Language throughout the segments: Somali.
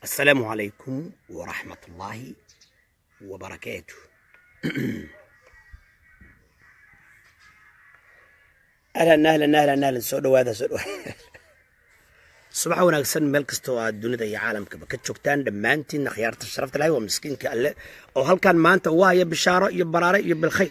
السلام عليكم ورحمة الله وبركاته أهلا أهلا أهلا أهلا soo dhawaada soo dhawaada subax wanaagsan meel kasta oo aad dunida iyo caalamkaba ka joogtaan dhammaantiin akhyaarta sharafta lahay waa miskiinka alle oo halkan maanta ugu haya bishaaro iyo baraare iyo bilkhayr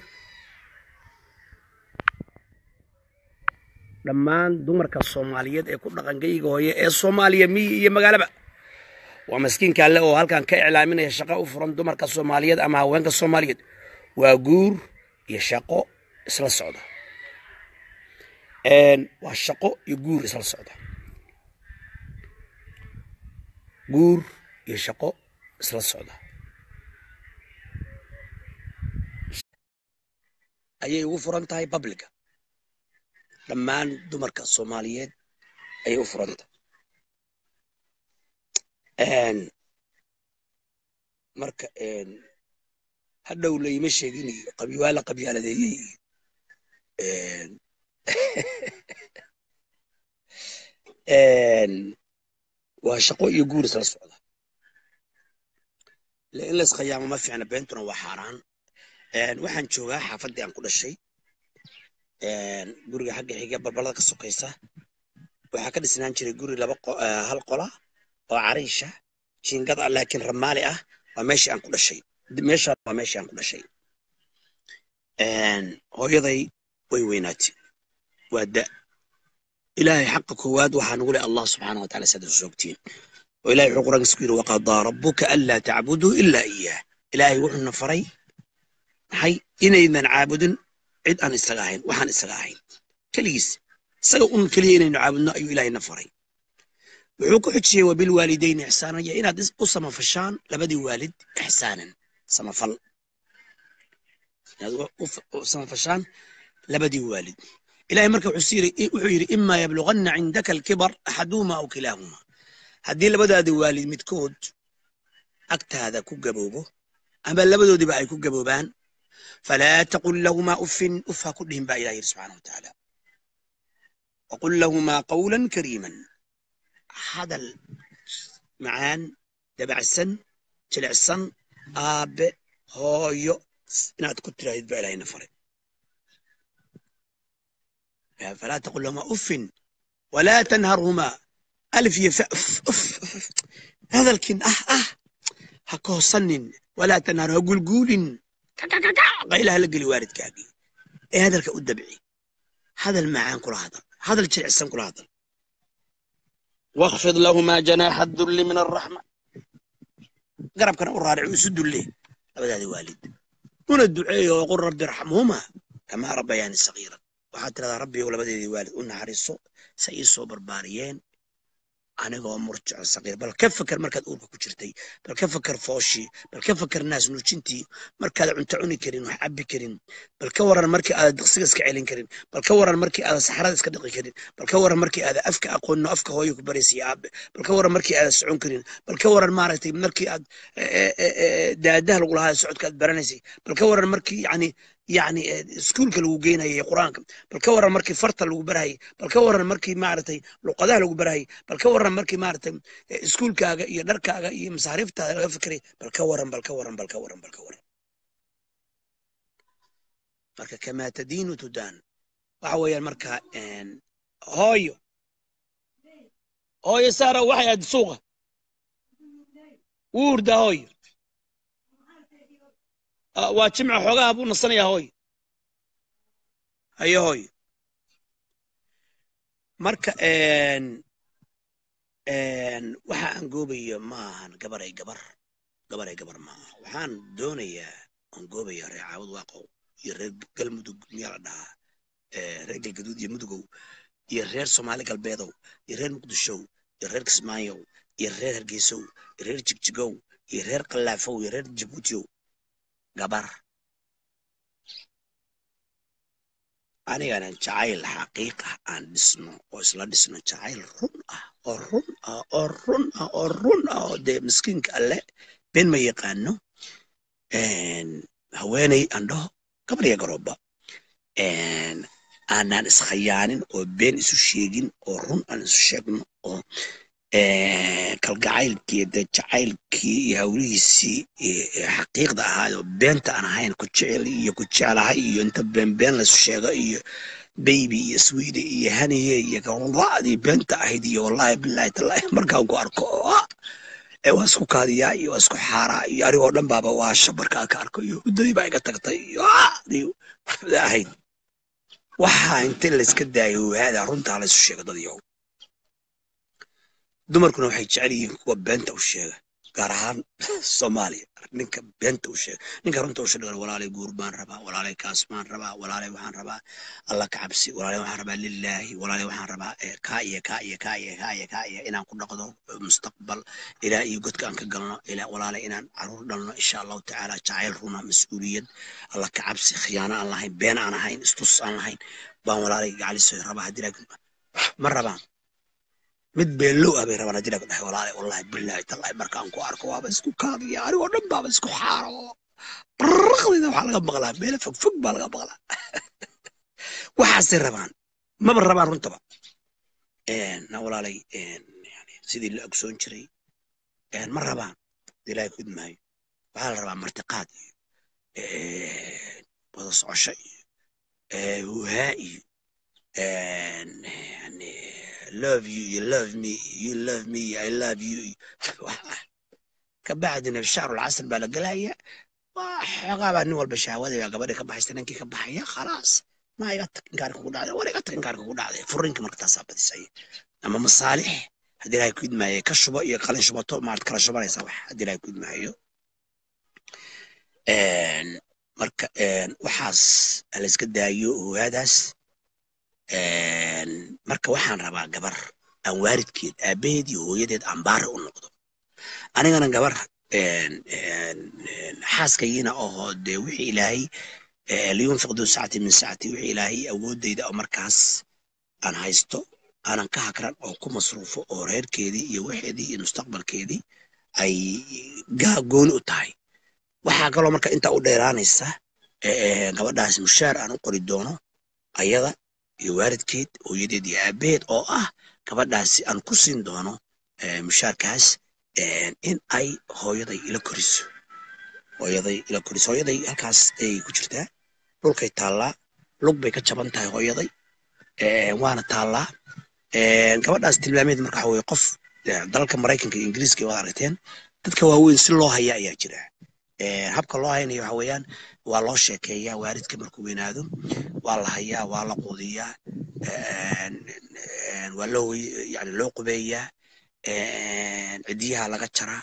dhammaan dumarka soomaaliyeed ee ku dhaqangayga hooye ee soomaaliya miyi iyo magaalaba waa miskiinka alle oo halkan ka iclaaminaya shaqo u furan dumarka soomaaliyeed ama haweenka soomaaliyeed waa guur iyo shaqo isla socda waa shaqo iyo guur isla socda guur iyo shaqo isla socda ayay ugu furan tahay babliga dhammaan dumarka soomaaliyeed ayay u furan tahay marka hadhow layma sheegin iyo qabyaala qabyaaladeeyey waa shaqo iyo guur isla socda in lays khayaamo ma fiicna beentuna waa xaaraan waxaan joogaa xaafaddii aan ku dhashay guriga xagga xiga balbalada ka sokaysa waxaa ka dhisnaan jiray guri laba hal qola oo cariisha jiingad ah laakiin ramaali ah waa meeshii aan ku dhashay meesha waa meeshii aan ku dhashay hooyaday way weynaatay waa da ilaahay xaqa koowaad waxaa nugu leh allah subxaana wa taala saad soogtiin oo ilahay wuxuu quraankiisa ku yidhi waqadaa rabbuka anlaa tacbuduu ilaa iyaah ilaahay wuxuuna faray maxay inaynan caabudin cid aan isaga ahayn waxaan isaga ahayn keligiis isaga un keliya inaynu caabudno ayuu ilaahayna faray wuxuu ku xujiyey wabilwaalidayni ixsaanan iyo inaad u samafashaan labadii waalid ixsaanan samafal inaad u samafashaan labadii waalid ilahay marka wuxuu yidhi imaa yabluganna cindaka alkibar axaduhuma aw kilaahuma haddii labadaadi waalid midkood agtaada ku gaboobo ama labadoodiba ay ku gaboobaan falaa taqul lahumaa uffin uf ha ku dhihin baa ilah yidhi subxana wa tacaala waqul lahumaa qawlan kariiman hadal macaan dabacsan jilicsan aabe hooyo inaad ku tirahdid baa ilahayna faray falaa taqul lahumaa uffin walaa tanharhumaa alif iyo fa uf uf hadalkin ah ah ha koosanin walaa tanhar ha gulguulin qaylaha la geli waalidkaagii ee hadalka u dabci hadal macaan kula hadal hadal jilicsan kula hadal واخفض لهما جناح الذل من الرحمة قرب كان أرارع وسد له أبدا هذا والد هنا الدعاء وقل رب ارحمهما كما ربياني صغيرا وحتى هذا ربي ولا بدي والد قلنا حريصو سيسو برباريين anigoo murjaco saqiir bal ka fakar markaad uurka ku jirtay bal ka fakar fooshii bal ka fakar naas nuujintii markaad cunto cuni karin wax cabbi karin bal ka waran markii aada diqsiga iska celin karin bal ka waran markii aada saxarada iska dhiqi karin bal ka waran markii aada afka aqoonno afka hooyo ku baraysay aabe bal ka waran markii aada socon karin bal ka waran maaragtay markii aad daadaha lagu lahaa socodka aad baranaysay bal ka waran markii yani yani iskuulka lagu geynayay qur-aanka bal ka waran markii farta lagu barayay bal ka waran markii maaragtay luqadaha lagu barayay bal ka waran markii maaragtay iskuulkaaga iyo dharkaaga iyo masaariiftaada laga fikiray bal ka waran bal ka waran bal ka waran bal ka waran marka kamaa tadiinu tudaan waxa weeyaan marka hooyo hooyo saara waxay aad suuqa wuurda hooyo waa jimca xoogaha buu nasanayaa hooyo hayo hooyo marka waxa aan goobayo ma ahan gabaray gabar gabaray gabar ma aha waxaan doonayaa aan goobaya reer caawad waaqow iyo reer galmudug miyaa la dhahaa reer galgaduud iyo mudugow iyo reer soomaali galbeedow iyo reer muqdishow iyo reer kismaayow iyo reer hargeysow iyo reer jigjigow iyo reer kalaafow iyo reer jabuutiyow gabar anigana jacayl xaqiiq ah aan dhisno oo isla dhisno jacayl run ah oo run ah oo run ah oo run ah oo dee miskiinka alle been ma yaqaano haweeney aan dhaho gabar iyo garooba aanaan iskhayaanin oo been isu sheegin oo run aan isu sheegno oo kalgacaylkii de jacaylkii iyo hawlihiisii xaqiiqda ahaayoo beenta aan ahayn ku jecel iyo ku jeclahay iyo inta beenbeen laysu sheego iyo baybi iyo swede iyo haniye iyo gawladii beenta ahayd iyo wallahi bilahi tallahi markaan ku arko waa isku kaadiyaa iyo waa isku xaaraa iyo anigoo dhan baaba waasha markaan ka arko iyo muddadii baa iga tagtay iyo ahayd waxaa inta layska daayo waada runtaa laysu sheego dad yahow dumarkuna waxay jecel yihiin kuwa beenta u sheega gaar ahaan soomaaliya ninka beenta u sheega ninka runta u sheega walaalay guur baan rabaa walaalay kaas baan rabaa walaalay waxaan rabaa alla ka cabsi walaalay waxaan rabaa lilaahi walaalay waxaan rabaa kaa iyo kaa iyo kaa iyo kaa iyo kaa iyo inaan ku dhaqdo mustaqbal ilaa iyo godka aan ka galno ilaa walaalay inaan caruur dhalno insha allahu tacaala jacayl runa mas-uuliyad alla ka cabsi khiyaano aan lahayn been aan ahayn istus aan lahayn baan walaalay gacaliso rabaa haddii ma rabaan mid beelow ah bay rabaan haddii laga dhahay walaale wallahi billahi tallahi markaan ku arko waaba isku kaadiya anigoo dhan baaba isku xaaro baraqdayda waxaa laga maqlaa meelo fog fog baa laga maqlaa waxaasay rabaan maba rabaan runtaba na walaalay yani sidii la ogsoon jiray ma rabaan ilaahay ku idmaayo waxaa la rabaa martiqaad iyo wada socosho iyo huhaa iyo yani love you you love me you love me I love you kabacdina shahrul casr baa la gelaya xoogaa baa nin walba shahwada baa gabadhi ka baxaysta ninkii ka baxaya khalaas ma iga tag inkaarka kugu dhacday war iga tag inkaarka kugu dhacday furinkii marka taasaa badisay ama masaalix haddii ilahay ku idmaayo ka shubo iyo qalin shubato maad kala shubanaysaa wax haddii ilahay ku idmaayo marka waxaas layska daayo ogaadaas marka waxaan rabaa gabar aan waaridkeed aabaheed iyo hooyadeed aan baari u noqdo anigana gabar xaaskayiina ahoo dee wixii ilaahay liyunfiq duu sacati min sacati wixii ilaahay awoodeyda oo markaas aan haysto aanan ka hakran oo ku masruufo oo reerkeedii iyo waxeedii iyo mustaqbalkeedii ay gooni u tahay waxaa kaloo marka intaa u dheeraanaysa gabadhaas mushaar aan u qori doono ayada iyo waalidkeed hooyadeed iyo aabaheed oo ah gabadhaasi aan ku siin doono mushaarkaas in ay hooyaday ila koriso hooyaday ila koriso hooyaday halkaas ay ku jirtaa dhulkay taallaa lug bay ka jaban tahay hooyaday waana taallaa gabadhaas tilmaameed marka waxa weye qof dalalka maraykanka iyo ingiriiska waad aragteen dadka waaweyn si loo haya ayaa jira habka loo haynayo waxa weeyaan waa loo sheekeeyaa waalidka markuu weynaado waa la hayaa waa la quudiyaa waa loo yani loo qubeeyaa cidiyaha laga jaraa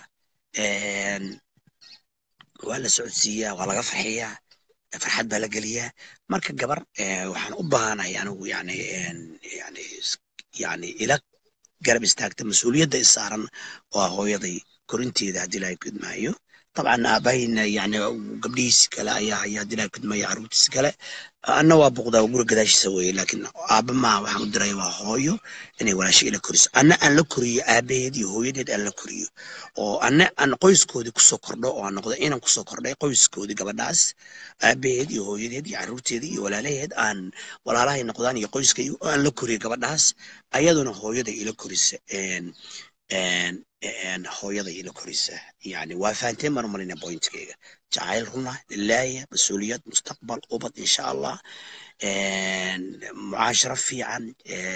waa la socodsiiyaa waa laga farxiyaa farxad baa la geliyaa marka gabar waxaan u baahanahay anigu yani yani yani ila garab istaagta mas-uuliyadda isaaran waa hooyaday korinteeda haddii ilahay ku idmaayo طبعا اباهينا يعني قبليس كلا يا يا دينا كنت ما يعرفت كلا انا وابغدا وقول قداش سوي لكن ابا ما waxaan u diray waa hooyo inay walaashay ila koriso ana aan la koriyo aabaheed iyo hooyadeed aan la koriyo oo ana aan qoyskoodii kusoo kordho oo aan noqdo inaan kusoo kordhay qoyskoodii gabadhaas aabaheed iyo hooyadeed iyo caruurteedii iyo walaalaheed aan walaalahay noqdaan iyo qoyskay aan la koriyo gabadhaas ayaduna hooyaday ila korisa hooyaday ila korisa yani waa fahanteen baan umalayna pointkeyga jacayl runa lilaaya mas-uuliyad mustaqbal ubad insha allah mucaasharo fiican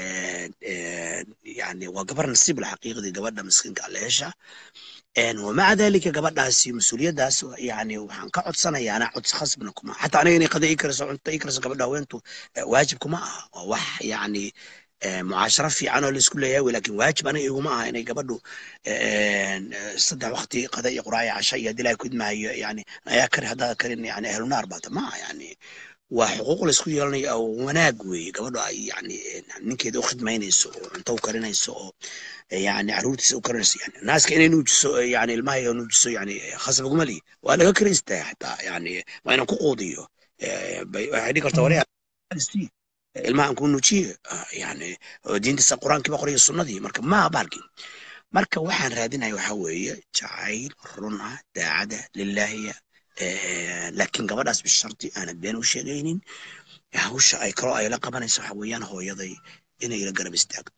yani waa gabar nasiib lxaqiiqdii gabadha miskiinka alle hesha ومع ذلك gabadhaasi mas-uuliyadaas yani waxaan ka codsanaya anaa codsi khasbna kuma xataa aniga inay qada ii kariso cunto ii kariso gabadha haweentu waajib kuma aha waa wax yani mucaasharo fiican oo laisku leeyahay wey lakin waajib aniga iguma aha inay gabadhu saddex waqti qada iyo quraayo casha iyo hadii ilahay ku idmaayo yani ayaa kari haddaad karin yani ahlunaar baata maaha yani waa xuquuq laisku yeelanayo oo wanaag weeye gabadho ay yani ninkeeda u khidmaynayso oo cunto u karinayso oo yani caruurtiisa u karinayso yani naaska inay nuujiso yani ilmaha nuujiso yani khasab uguma lihi waa laga karaystaa xataa yani waa inaan ku quudiyo waxay dhihi kartaa wali ilmaha aan ku nuujiye yani diintiisa qur-aankiiba qorayo sunnadii marka maaha baalkii marka waxaan raadinaya waxa weeye jacayl run ah daacada lilaahiya laakiin gabadhaas bisharti aanad been u sheegaynin hawsha ay kaloo ay la qabanayso waxa weeyaan hooyaday inay ila garab istaagto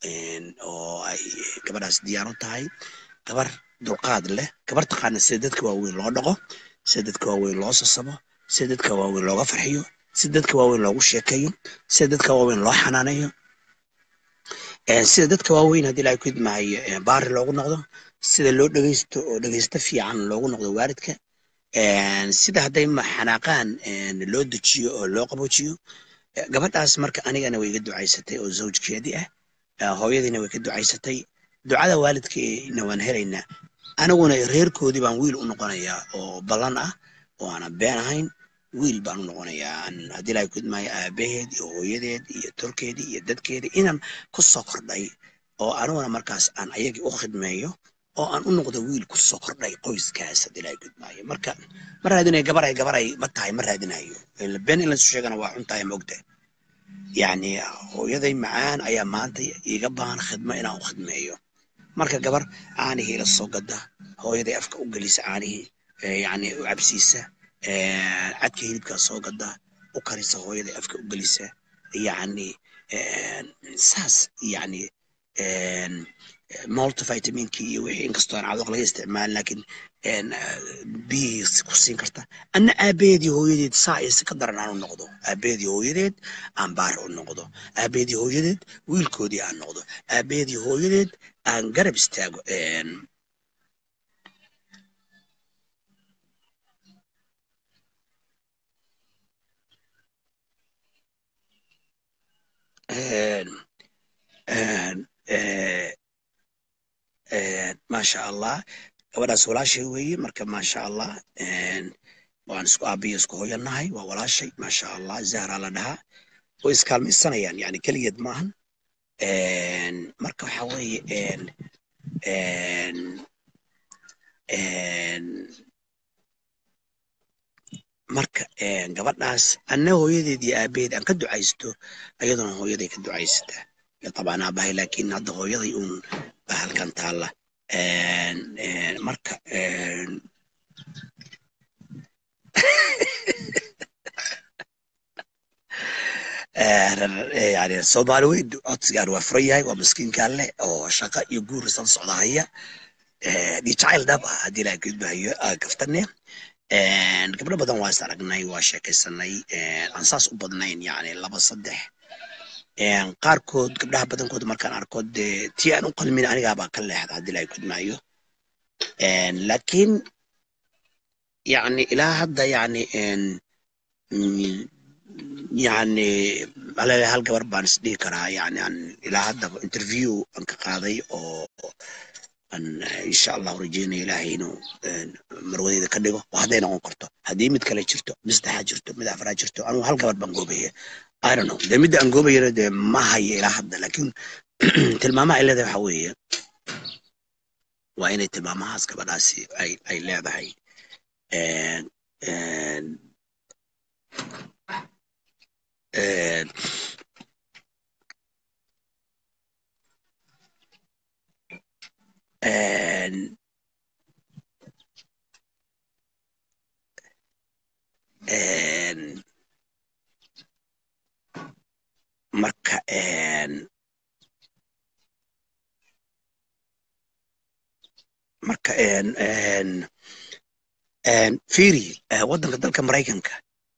oo ay gabadhaas diyaar u tahay gabar dulqaad leh gabar taqaana sida dadka waaweyn loo dhaqo sida dadka waaweyn loo sasabo sida dadka waaweyn looga farxiyo sida dadka waaweyn loogu sheekeeyo sida dadka waaweyn loo xanaaneeyo sida dadka waaweyn haddii ilahay ku idmaayo baari loogu noqdo sida loo dhegeysto oo dhegeysto fiican loogu noqdo waalidka sida hadday xanaaqaan loo dejiyo oo loo qaboojiyo gabadhaas marka anigana way iga ducaysatay oo zawjkeedii ah hooyadiina way ka ducaysatay ducada waalidkeena waan helaynaa aniguna reerkoodii baan wiil u noqonayaa oo ballan ah oo aanan been ahayn wiil baan u noqonayaa haddii ilahay ku idmaayo aabaheed iyo hooyadeed iyo tolkeedii iyo dadkeedii inaan ku soo kordhay oo aniguna markaas aan ayagii u khidmeeyo oo aan u noqdo wiil ku soo kordhay qoyskaas haddii ilahay ku idmaayo marka ma raadinayo gabaray gabaray ma tahay ma raadinayo been in lasu sheegana waa xun tahay mogta yacni hooyaday macaan ayaa maanta iga baahan khidmo inaan u khidmeeyo marka gabar caanihii la soo gada hooyaday afka u gelisa caanihii yacni u cabsiisa cadka hilibkaa soo gada u karisa hooyaday afka u gelisa yacni saas yacni multivitaminkii iyo wixii inkastoo aan cadoq laga isticmaalin laakiin biyihiis ku siin karta anna aabaheedii hooyadeed saa iyo si ka daran aan u noqdo aabaheedii hooyadeed aan baar u noqdo aabaheedii hooyadeed wiilkoodii aan noqdo aabaheedii hooyadeed aan garab istaago maasha allah gabadhaas walaashay weeye marka maasha allah waan isku aabiyo isku hooyanahay waa walaashay maasha allah zahra la dhahaa way iskaalmaysanayaan yani keligeed maahan marka waxa weeye marka gabadhaas anna hooyadeed iyo aabaheed aan ka ducaysto ayaduna hooyaday ka ducaysataa طبعا aabahay laakiin hadda hooyaday uun baa halkan taalla marka yani soomaali weyn codsigaan waa furan yahay waa miskiinkaan leh oo shaqa iyo guur isla socda haya iyo jacayl dhab ah haddii ilaha gudbahayo gaftane gabdho badan waa is aragnay waa sheekaysanay aan saas u badnayn yani laba saddex qaarkood gabdhaha badankood markaan arko dee tii aan u qalmin anigaabaa ka leexda haddii ilahay gudmaayo laakiin yani ilaa hadda yani yani alele hal gabar baan isdhihi karaa yani aan ilaa hadda interview aan ka qaaday oo aan insha allahu rajeynayo ilaahay inuu marwadeeda ka dhigo oo hadday noqon karto haddii mid kale jirto mid saddexaad jirto mid afraad jirto anugu hal gabar baan goobaya I don't know dee midda aan goobayana dee ma hayo ilaa hadda laakiin tilmaamaha ay leedahay waxa weeye waa inay tilmaamahaas gabadhaasi ay ay leedahay marka marka firi waddanka dalka maraykanka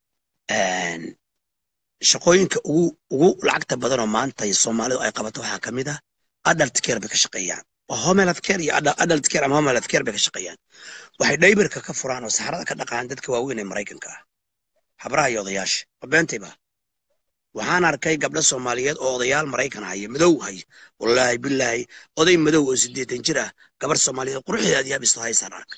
shaqooyinka ugu ugu lacagta badan oo maanta soomaalidu ay qabato waxaa ka mid ah adult care bay ka shaqeeyaan waa home health care iyo adult care ama home health care bay ka shaqeeyaan waxay dhaybarka ka furaan oo saxarada ka dhaqaan dadka waaweyn ee maraykanka ah habraha iyo odayaasha ma beentayba waxaan arkay gabdho soomaaliyeed oo odayaal maraykan haya madow haya wallaahi bilaahi oday madow oo siddeetan jir ah gabar soomaaliyeed quruxdeeda aad yaabisto haysaan arkay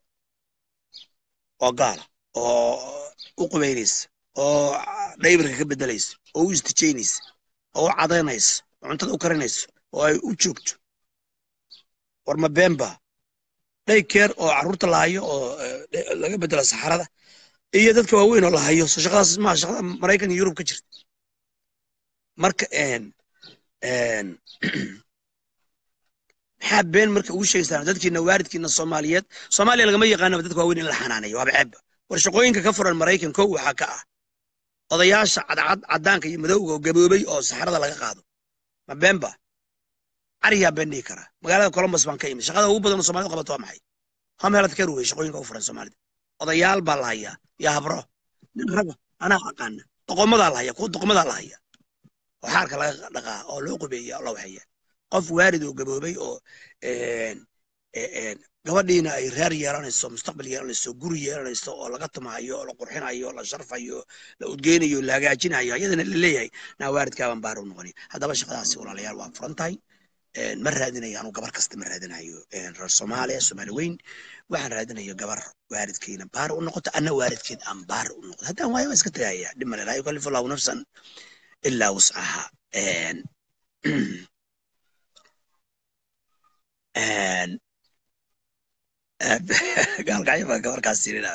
oo gaala oo u qubaynaysa oo dhaybarka ka bedelaysa oo u istijaynaysa oo u cadaynaysa oo cuntada u karinaysa oo ay u joogto war ma beenba day keer oo carruurta la hayo oo laga bedelo saxarada iyo dadka waaweyn oo la hayo so shaqadaas maa shaqada maraykan iyo yurub ka jirta marka maxaa been marka ugu sheegaysaan dadkiina waaridkiina soomaaliyeed soomaaliya lagama yaqaanaba dadka waaweyn in la xanaaneeyo waaba ceebba war shaqooyinka ka furan maraykan kow waxaa ka ah odayaasha cadcad caddaanka iyo madowga oo gaboobay oo saxarada laga qaado ma beenba cariyaa been dhihi karaa magaalada columbus baan ka imid shaqada ugu badan oo soomaalida qabato waa maxay home health care wey shaqooyinka u furan soomaalida odayaal baa la hayaa iyo habro nin raga anaa aqaana doqomadaa la haya kuwa doqomadaa la haya oo xaarka laga dhaqaa oo loo qubeeya oo la waxeeya qof waarid oo gaboobay oo gabadhiina ay reer yeelanayso mustaqbal yeelanayso guri yeelanayso oo laga tumaayo oo la qurxinayo la sharfayo la udgeynayo la hagaajinayo ayadana la leeyahay naa waaridkaabaan baar u noqoni haddaba shaqadaasi walaalayaal waa furan tahay ma raadinayo anu gabar kasta ma raadinayo reer soomaaliya soomaali weyn waxaan raadinayo gabar waaridkeyna baar u noqoto anna waaridkeed aan baar u noqdo haddaan waayo waa iska tagaya dhib male laa yukallifu allahu nafsan ilaa wuscaha gaalkacyo baa gabarkaas sirina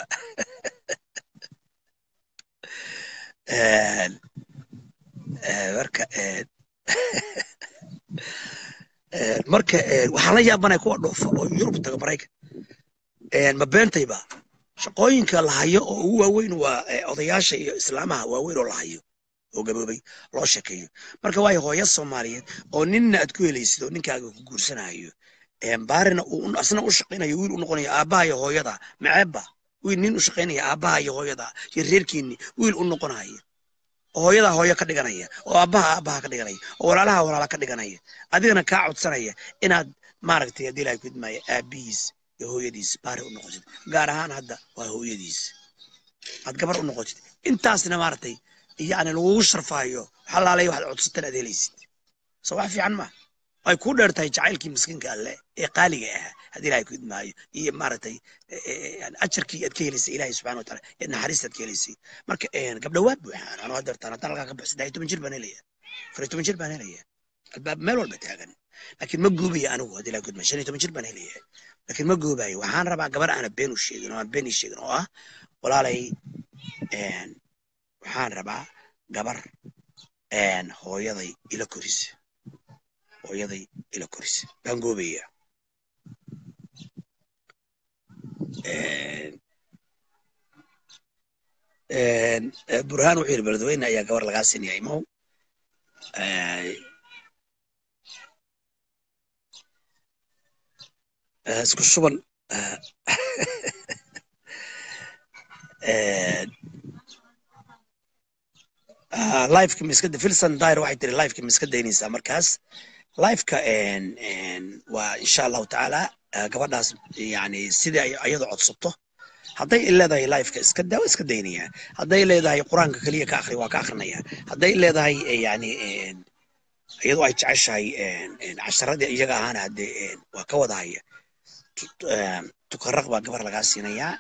marka marka waxaan la yaabanaya kuwa dhoofa oo yurub taga maraykan ma beentayba shaqooyinka la hayo oo ugu waaweyn waa odayaasha iyo islaamaha waaweyn oo la hayo oo gaboobay loo sheekeeyo marka waayo hooyo soomaaliyeed oo ninna aad ku helaysid oo ninkaaga ku guursanayo baarina uu asna u shaqaynayo wiil u noqonayo aabbaha iyo hooyada maceebba wiil nin u shaqaynaya aabbaha iyo hooyada iyo reerkiinni wiil u noqonaya oo hooyada hooyo ka dhiganaya oo aabbaha aabbaha ka dhiganaya oo walaalaha walaala ka dhiganaya adigana kaa codsanaya inaad maaragtay haddii ilahay kudmaayo aabbihiis iyo hooyadiis baari u noqotid gaar ahaan hadda waa hooyadiis aad gabar u noqotid intaasna maaragtay yani lagugu sharfaayo xalaalay waxaad codsatan aad helaysid soo wax fiican ma ay ku dheer tahay jacaylkii miskiinka alle ee qaaliga ahaa haddii ilahay ku idmaayo iyo maaragtay ajarkii aad ka helaysay ilahay subxana wa taala ee naxariista aad ka helaysay marka gabdha waa buuxaan anoo hadeertaan haddaan halkaa ka baxo saddex iyo toban jir baan helaya afar iyo toban jir baan helaya albaab meel walba taagan laakiin ma guubaya anigu haddii ilahay ku idmaayo shan iyo toban jir baan helaya laakiin ma goobayo waxaan rabaa gabar aana been u sheegin oo aan been ii sheegin oo ah walaalay waxaan rabaa gabar hooyaday ila korisa hooyaday ila korisa baan goobaya burhaan wuxuu yidhi beledweyne ayaa gabar lagaa siinaya imow isku shuban lifeka miskada filson dyr waxay tiri lifeka miska daynaysaa markaas lifeka waa insha allahu tacaala gabadhaas yani sidai ayadu codsato hadday leedahay lifeka iska daa iska daynaya hadday leedahay qur-aanka keliya ka akri waa ka akrinaya hadday leedahay yani iyadu ay jeceshahay casharadii iyaga ahaana hadde waa ka wadahaya tukaraq baa gabar lagaa siinayaa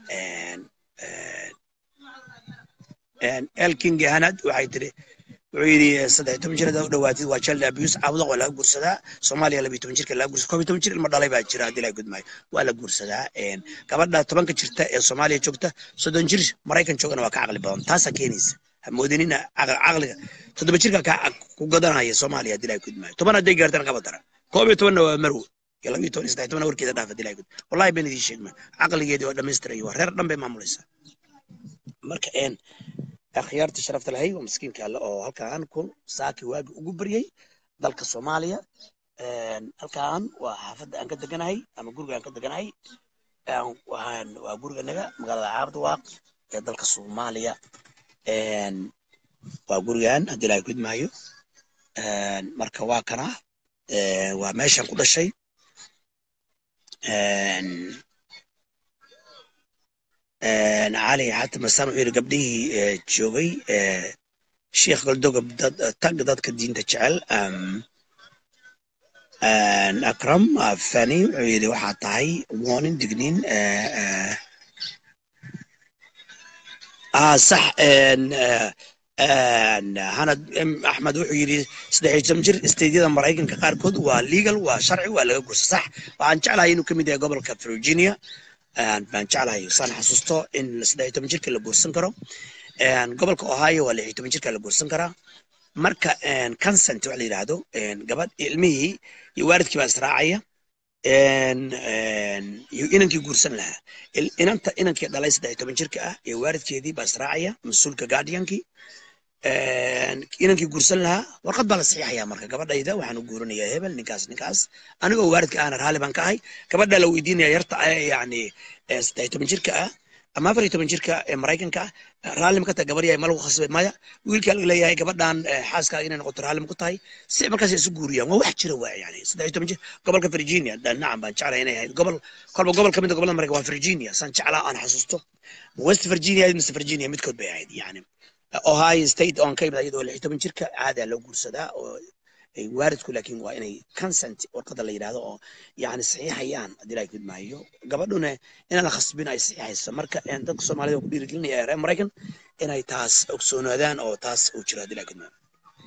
elking hanad waxay tiri wuxuu yidhi saddex toban jir haddaad u dhawaatid waa child abuse caabuda waa laga guursadaa soomaaliya labiyo toban jirka laga guursada koob iyo toban jir ilma dhalay baa jira haddii laga gudmaayo waa la guursadaa gabadha tobanka jirta ee soomaaliya joogta soddon jir maraykan joogana waa ka caqli badan taasaa keenaysa hamoodinina caqliga toddoba jirka ka ku gadanaya soomaaliya haddii laga gudmaayo toban hadday gaartana kaba dara koob iyo tobanna waa marwo iyo labiyo toban iyo saddex toban warkeeda dhaaf haddii laga gud wallahi been idiin sheegma caqligeedii waa dhammaystirayo waa reer dhan bay maamulaysaa marka akhyaarta sharafta lahay waa miskiinka alle oo halkaan ku saaki waagi ugu baryey dalka soomaaliya halkaan waa xaafadda aan ka deganahay ama guriga aan ka deganahay waxaan waa guriganaga magaalada caabdiwaaq ee dalka soomaaliya waa gurigan haddii ilahay kudmaayo marka waa kana waa meeshaan ku dhashay cali xaata masaan wuxuu yidhi gabdhihii joogay sheikh galdogob tag dadka diinta jecel akram fani wuxuu yidhi waxaa tahay warning dignin sax hanad axmed wuxuu yidhi saddex iyo toban jir steydyada maraykanka qaarkood waa legal waa sharci waa laga gursa sax waxaan jeclahay inuu ka mid yahay gobolka virginia baan jeclahay saan xasuusto in saddex iyo toban jirka la guursan karo gobolka ohio waa lix iyo toban jirka la guursan karaa marka consent waxa la yidhaahdo gabadh ilmihii iyo waalidkii baa israacaya iyo inankii guursan lahaa inanta inankii dhalay saddex iyo toban jirka ah iyo waalidkeedii baa israacaya mas-uulka guardiankii inankii guursan lahaa warqad baa la saxiixayaa marka gabadhayda waxaan u guurinayaa hebel ninkaas ninkaas anigoo waalidka ahna raalli baan ka ahay gabadhaa la weydiinaya yarta yani saddex toban jirka ah ama afar iyo toban jirka ee maraykanka ah raalli ma ka tahay gabar yahay ma lagu khasbay maya wiilkaa laga leeyahay gabadhan xaaskaaga inay noqoto raalli ma ku tahay si markaas isu guuriyaan waa wax jira waa yani saddex iyo toban jir gobolka virginia nacam baan jeclay inay ahayd gobol kolba gobol kamid a gobolada maraykan waa virginia saan jeclaa aan xasuusto west virginia mise virginia midkood bay ahayd yani ohio state oon ka imid iyadoo lix iyo toban jirka caadaa loo guursadaa oo ay waalidku laakiin waa inay consent warqada la yidhahdo oo yani saxiixayaan haddii ilahay kid maayo gabadhuna inaan la khasbin ay saxiixayso marka dadka soomaalida ku dhiirigelinaya reer maraykan inay taas ogsoonaadaan oo taas uu jiro haddii ilahay kid maayo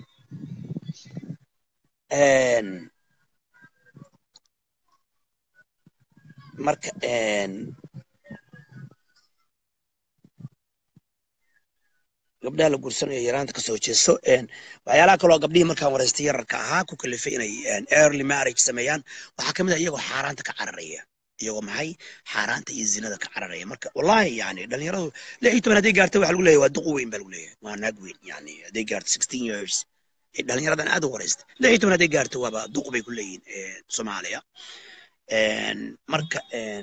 marka gabdhaha la guursanayo yaraanta kasoo jeeso waxyaalaha kaloo gabdhihii markaan wareystay yararka ahaa ku kalifay inay early marriage sameeyaan waxaa kamid ah iyagoo xaaraanta ka cararaya iyagoo maxay xaaraanta iyo zinada ka cararaya marka wallahi yani dhalinyaradu lix iyo toban hadday gaarta waxa lagu leeyahay waa duqu weyn baa lagu leeyahay waa naag weyn yani hadday gaarto sixteen years dhalinyaradan aad u wareystay lix iyo toban hadday gaarto waaba duq bay ku leeyihin soomaaliya marka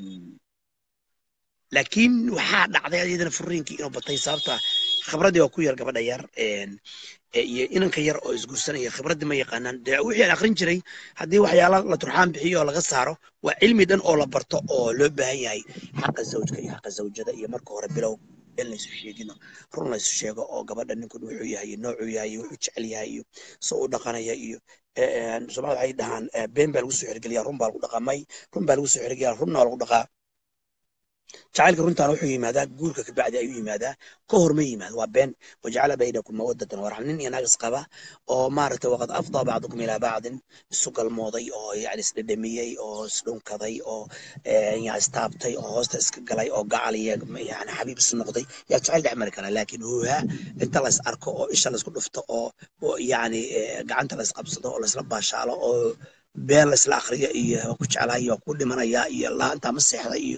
laakiin waxaa dhacday iyadana furiinkii inuu batay sababta khibradii waa ku yar gabadha yar iyo inanka yar oo isguursanaya khibraddii ma yaqaanaan dee wixii aan akrin jiray haddii waxyaala la turxaan bixiyo oo laga saaro waa cilmi dhan oo la barto oo loo baahan yahay xaqa zawjka iyo xaqa zawjada iyo marka hore bilow in laysu sheegino run laysu sheego oo gabadha ninkun wuxuu yahay iyo noocuu yahay iyo wuxuu jecel yahay iyo soo u dhaqanaya iyo soomaalida waxay dhahaan been baa lagu soo xergeliyaa run baa lagu dhaqaa may run baa lagu soo xergeliyaa runna waa lagu dhaqaa jacaylka runtaana wuxuu yimaadaa guurka kabacdi ayuu yimaadaa ka hor ma yimaado waa been wajacala baynakum mawadatan waraxma nin iyo naagis qaba oo maaragtay waqad afdaa bacdukum ilaa bacdin isu galmooday oo yani isdhedhamiyey oo isdhunkaday oo ya istaabtay oo hoosta iska galay oo gacal iyo yani xabiib isu noqday yaa jacayl dhex mari karaa laakiin huuha inta lays arko oo isha laysku dhufto oo yani gacanta lays qabsado oo laysla baashaalo oo been laysla akriyo iyo waa ku jeclaaya waa ku dhimanaya iyo laanta ma seexda iyo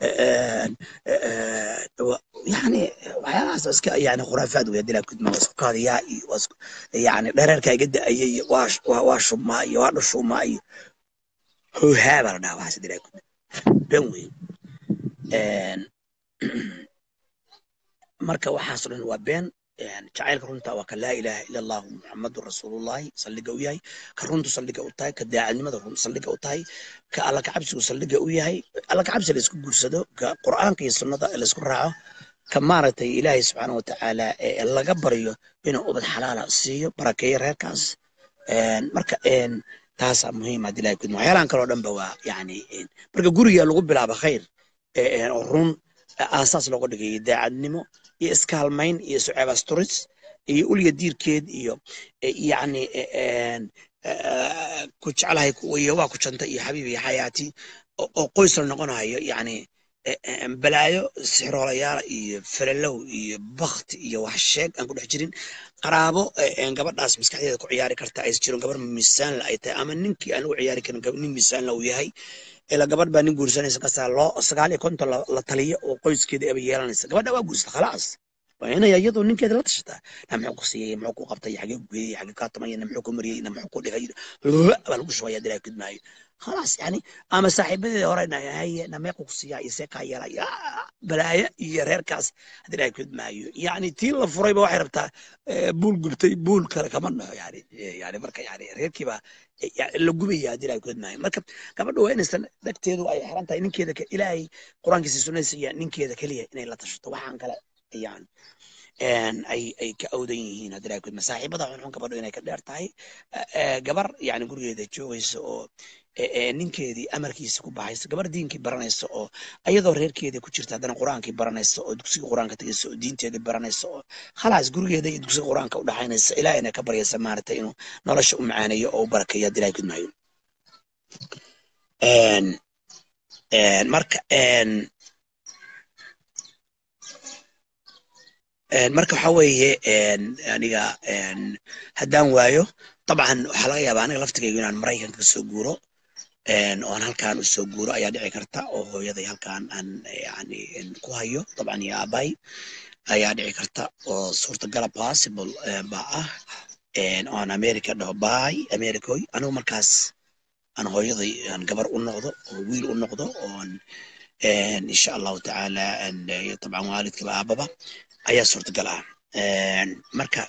yani waxyaalahaas iska yani khuraafaad wey hadii laakudma waa isku kaadiyaa iyo yani dhareerkaa iga da-aya iyo waa shubmaa iyo waa dhushuumaa iyo hohaa baa la dhaha waxaas hadii laakudma been wey marka waxaas dhan waa been jacaylka runta waa ka laa ilaaha ila allahu muxamadun rasuulullahi saldhiga u yahay ka runtu saldhiga u tahay ka daacadnimada run saldhiga u tahay ka alla kacabsigu saldhiga u yahay alla kacabsi laysku guursado ka qur'aanka iyo sunnada laysku raaco ka maaragtay ilaahay subxaana watacaala laga baryo inuu ubad xalaala siiyo barakeeyo reerkaas marka taasaa muhiim hadii ilahay kudma waxyaalahan kaloo dhan ba waa yani marka guriga lagu bilaabo khayr oo run aasaas looga dhigay daacadnimo iyo iskaalmayn iyo suceebasturis iyo ulya diirkeed iyo yani ku jeclahay iyo waa ku janta iyo xabiib iyo xayaati oo qoys la noqonayo yani balaayo sixroolayaala iyo falalow iyo bakti iyo wax sheeg aan ku dhex jirin qaraabo gabadhaas maskaxdeeda ku ciyaari karta ays jiron gabar miisaanla ay tahay ama ninkii aan u ciyaari karin nin miisaanla uu yahay ila gabadh baa nin guursanaysa kasaa loo sagaal iyo konton la taliyo oo qoyskeeda aba yeelanaysa gabadha waa guursata khalaas waa inay iyadoo ninkeeda la tashataa na muxuu ku siiyey muxuu ku qabtay xagee ku geeyey xagee kaa tumay na muxuu ku mariyey na muxuu ku dhigay baa lagu shubaya dilaa kidmaayo khalaas yani ama saaxiibadeeda hore na haye na meequ ku siiyaa iyo see kaa yeelaya balaayo iyo reerkaas haddii ilahay kidmaayo yani tii la furayba waxay rabtaa buul gubtay buul kale kama naho yani yani marka yani reerkiiba la gubaya haddii ilahay kidmaayo marka gabadha waa inaysan dhagteedu ay xiran tahay ninkeeda ilaahay qur-aankiisa sunnadiisa iyo ninkeeda keliya inay la tashato waxaan kale yani ay ay ka awdan yihiin haddii ilahay kidmaayo saaxiibada xunxun gabadho inay ka dheer tahay gabar yani gurigeeda joogaysa oo ninkeedii amarkiisa ku baxaysa gabar diinkii baranaysa oo ayadoo reerkeedii ku jirta haddana qur-aankii baranaysa oo dugsiga qur-aanka tegaysa oo diinteedii baranaysa oo khalaas gurigeeda iyo dugsiga qur-aanka u dhaxaynaysa ilaahayna ka baryaysa maaragtay inuu nolosha u macaaneeyo oo u barakeeyo haddii ilahay kidmaayo marka marka waxa weeye aniga haddaan waayo dabcan waxaa laga yaabaa aniga laftigaygu inaan maraykanka kasoo guuro oon halkaan usoo guuro ayaa dhici karta oo hooyaday halkaan aan yani ku hayo dabcan iyo aabay ayaa dhici karta oo suurtagala possible eh, baa ah een, oo aan america dhaho bay americoy anigu markaas aan hooyaday aan gabar u noqdo oo wiil u noqdo oon een, insha allahu tacaala aan, eh, dabcan waalidkaba aababa ayaa suurtagal ah Een, marka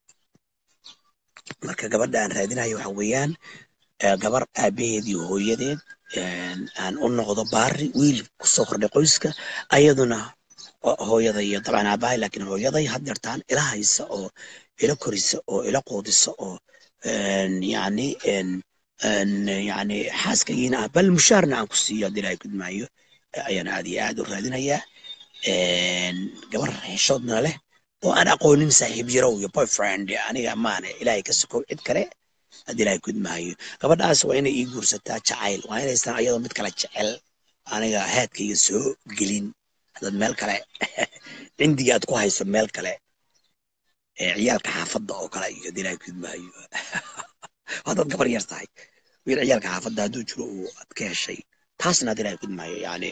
marka gabadha aan raadinayo waxa weeyaan eh, gabar aabaheed iyo hooyadeed een, aan u noqdo baari wiil kusoo kordhay qoyska ayaduna oo hooyada iyo dabcan aabahay laakiin hooyaday had yartaan ila haysa oo ila korisa oo ila quudisa oo een, yacni een, een, yacni xaaskagiina ah bal mushaarna aan ku siiyo haddii ilaahay kudmaayo ayaan aad iyo aad u raadinayaa Een, gabar xishoodna leh oo aan aqoonin saaxiib yarow iyo boyfriend aniga maane ilaahay ka sokow cid kale haddii ilaahay kudmaayo gabadhaas waa inay ii guursataa jacayl waa inaysan ayadoo mid kale jecel aniga haadkayga soo gelin haddaad meel kale cindiga aad ku hayso meel kale ee ciyaalka xaafadda oo kale iyo haddii ilaahay kudmaayo haddaad gabar yar tahay wiil ciyaalka xaafadda hadduu jiro uu aad ka heshay taasna haddii ilaahay kudmaayo yani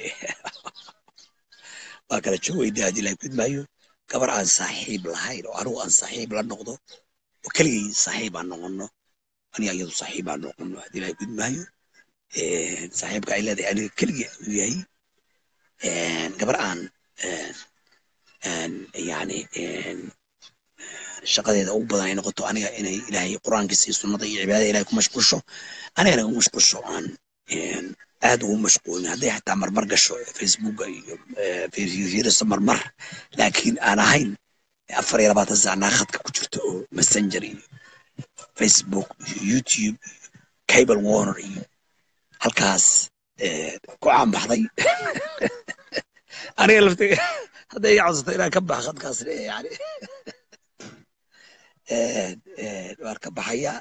waa kala joogayda haddii ilaahay kudmaayo gabar aan saaxiib lahayn oo anigu aan saaxiib la noqdo oo keligay saaxiib aan noqono aniga iyadu saaxiib aan noqono haddii ilaahay kudmaayo saaxiibka ay leedahay aniga keligay uu yahay Een, gabar aan een, een, yani een, shaqadeeda ugu badan ay noqoto aniga inay ilaahay qur-aankiisa iyo sunnada iyo cibaadada ilahay ku mashquulsho anigana ugu mashquulsho aan een, aad ugu mashquulin hadday xataa marmar gasho facebooka iyo eh, fiiriso marmar laakiin aan ahayn afar iyo labaatan saac naaqadka ku jirto oo messenger iyo facebook iyo youtube cable warner iyo halkaas eh, ku caanbaxday aniga laftiga hadday iga codsato inaan ka baxa khadkaas eh, yani een, een, waan ka baxaya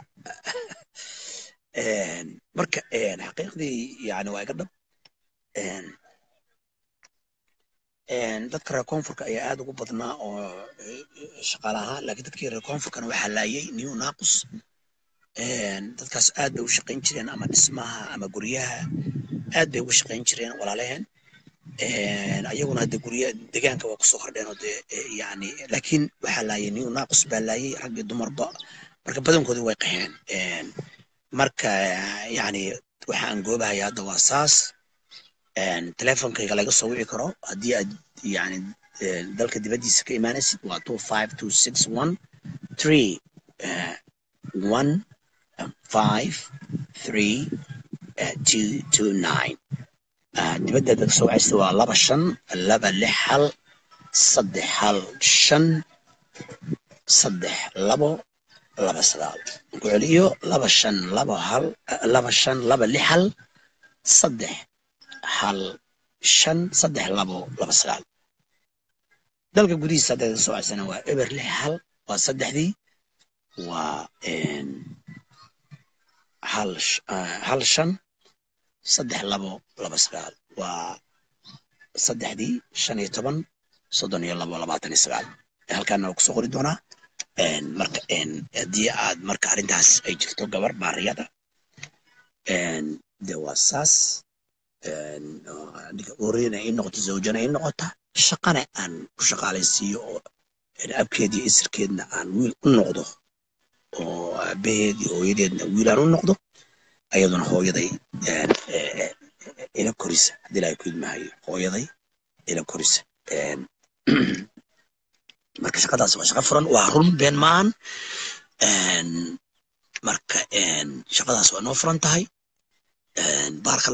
Een, marka een, xaqiiqdii yani waa iga dhab Een, een, dadka reer koonfurka ayaa aad ugu badnaa oo eh, shaqaale ahaan laakiin dadkii reer koonfurkana waxaa laayay new naqus Een, dadkaas aad bay u shaqayn jireen ama dhismaha ama guryaha aad bay ugu shaqayn jireen walaalaheen Een, ayaguna hadda gurya deegaanka waa kusoo hordheen oo dee eh, yani laakiin waxaa laayay new naqus baa laayay rag iyo dumarba marka badankoodii way qaxeen Een, marka yani waxaan goobahaya hadda waa saas Een, teleefonkayga laga soo wici karo haddii aad yani eh, dalka dibaddiisa ka imaanaysid waa two five two six one three one five three two two nine dibadda haddaad ka soo wacaysid waa laba shan laba lix hal saddex hal shan saddex labo laba sagaal ku celiyo laba shan laba hal laba shan laba lix hal saddex hal shan saddex labo laba sagaal dalka gudihiisa haddaad ka soo wacaysana waa eber lix hal waa saddexdii waa een, hal sh- ah, hal shan saddex labo laba sagaal waa saddexdii shan iyo toban soddon iyo labo labaatan iyo sagaal halkaana waa kusoo qori doonaa Een, marka een, haddii aad marka arrintaas ay jirto gabar baariyada een, de waa saas een, oo ninka uuriyana ay noqoto zawjana ay noqota shaqana aan ku shaqaalaysiiyo oo een, abkeed iyo isirkeedna aan wiil u noqdo oo aabaheed iyo hooyadeedna wiil aan u noqdo ayaduna hooyaday een, eh, eh, ila korisa haddii ilaahay ku idmahayo hooyaday ila korisa Een, marka shaqadaas waa shaqo furan waa run been maahan Een, marka een, shaqadaas waa noo furan tahay Een, baarka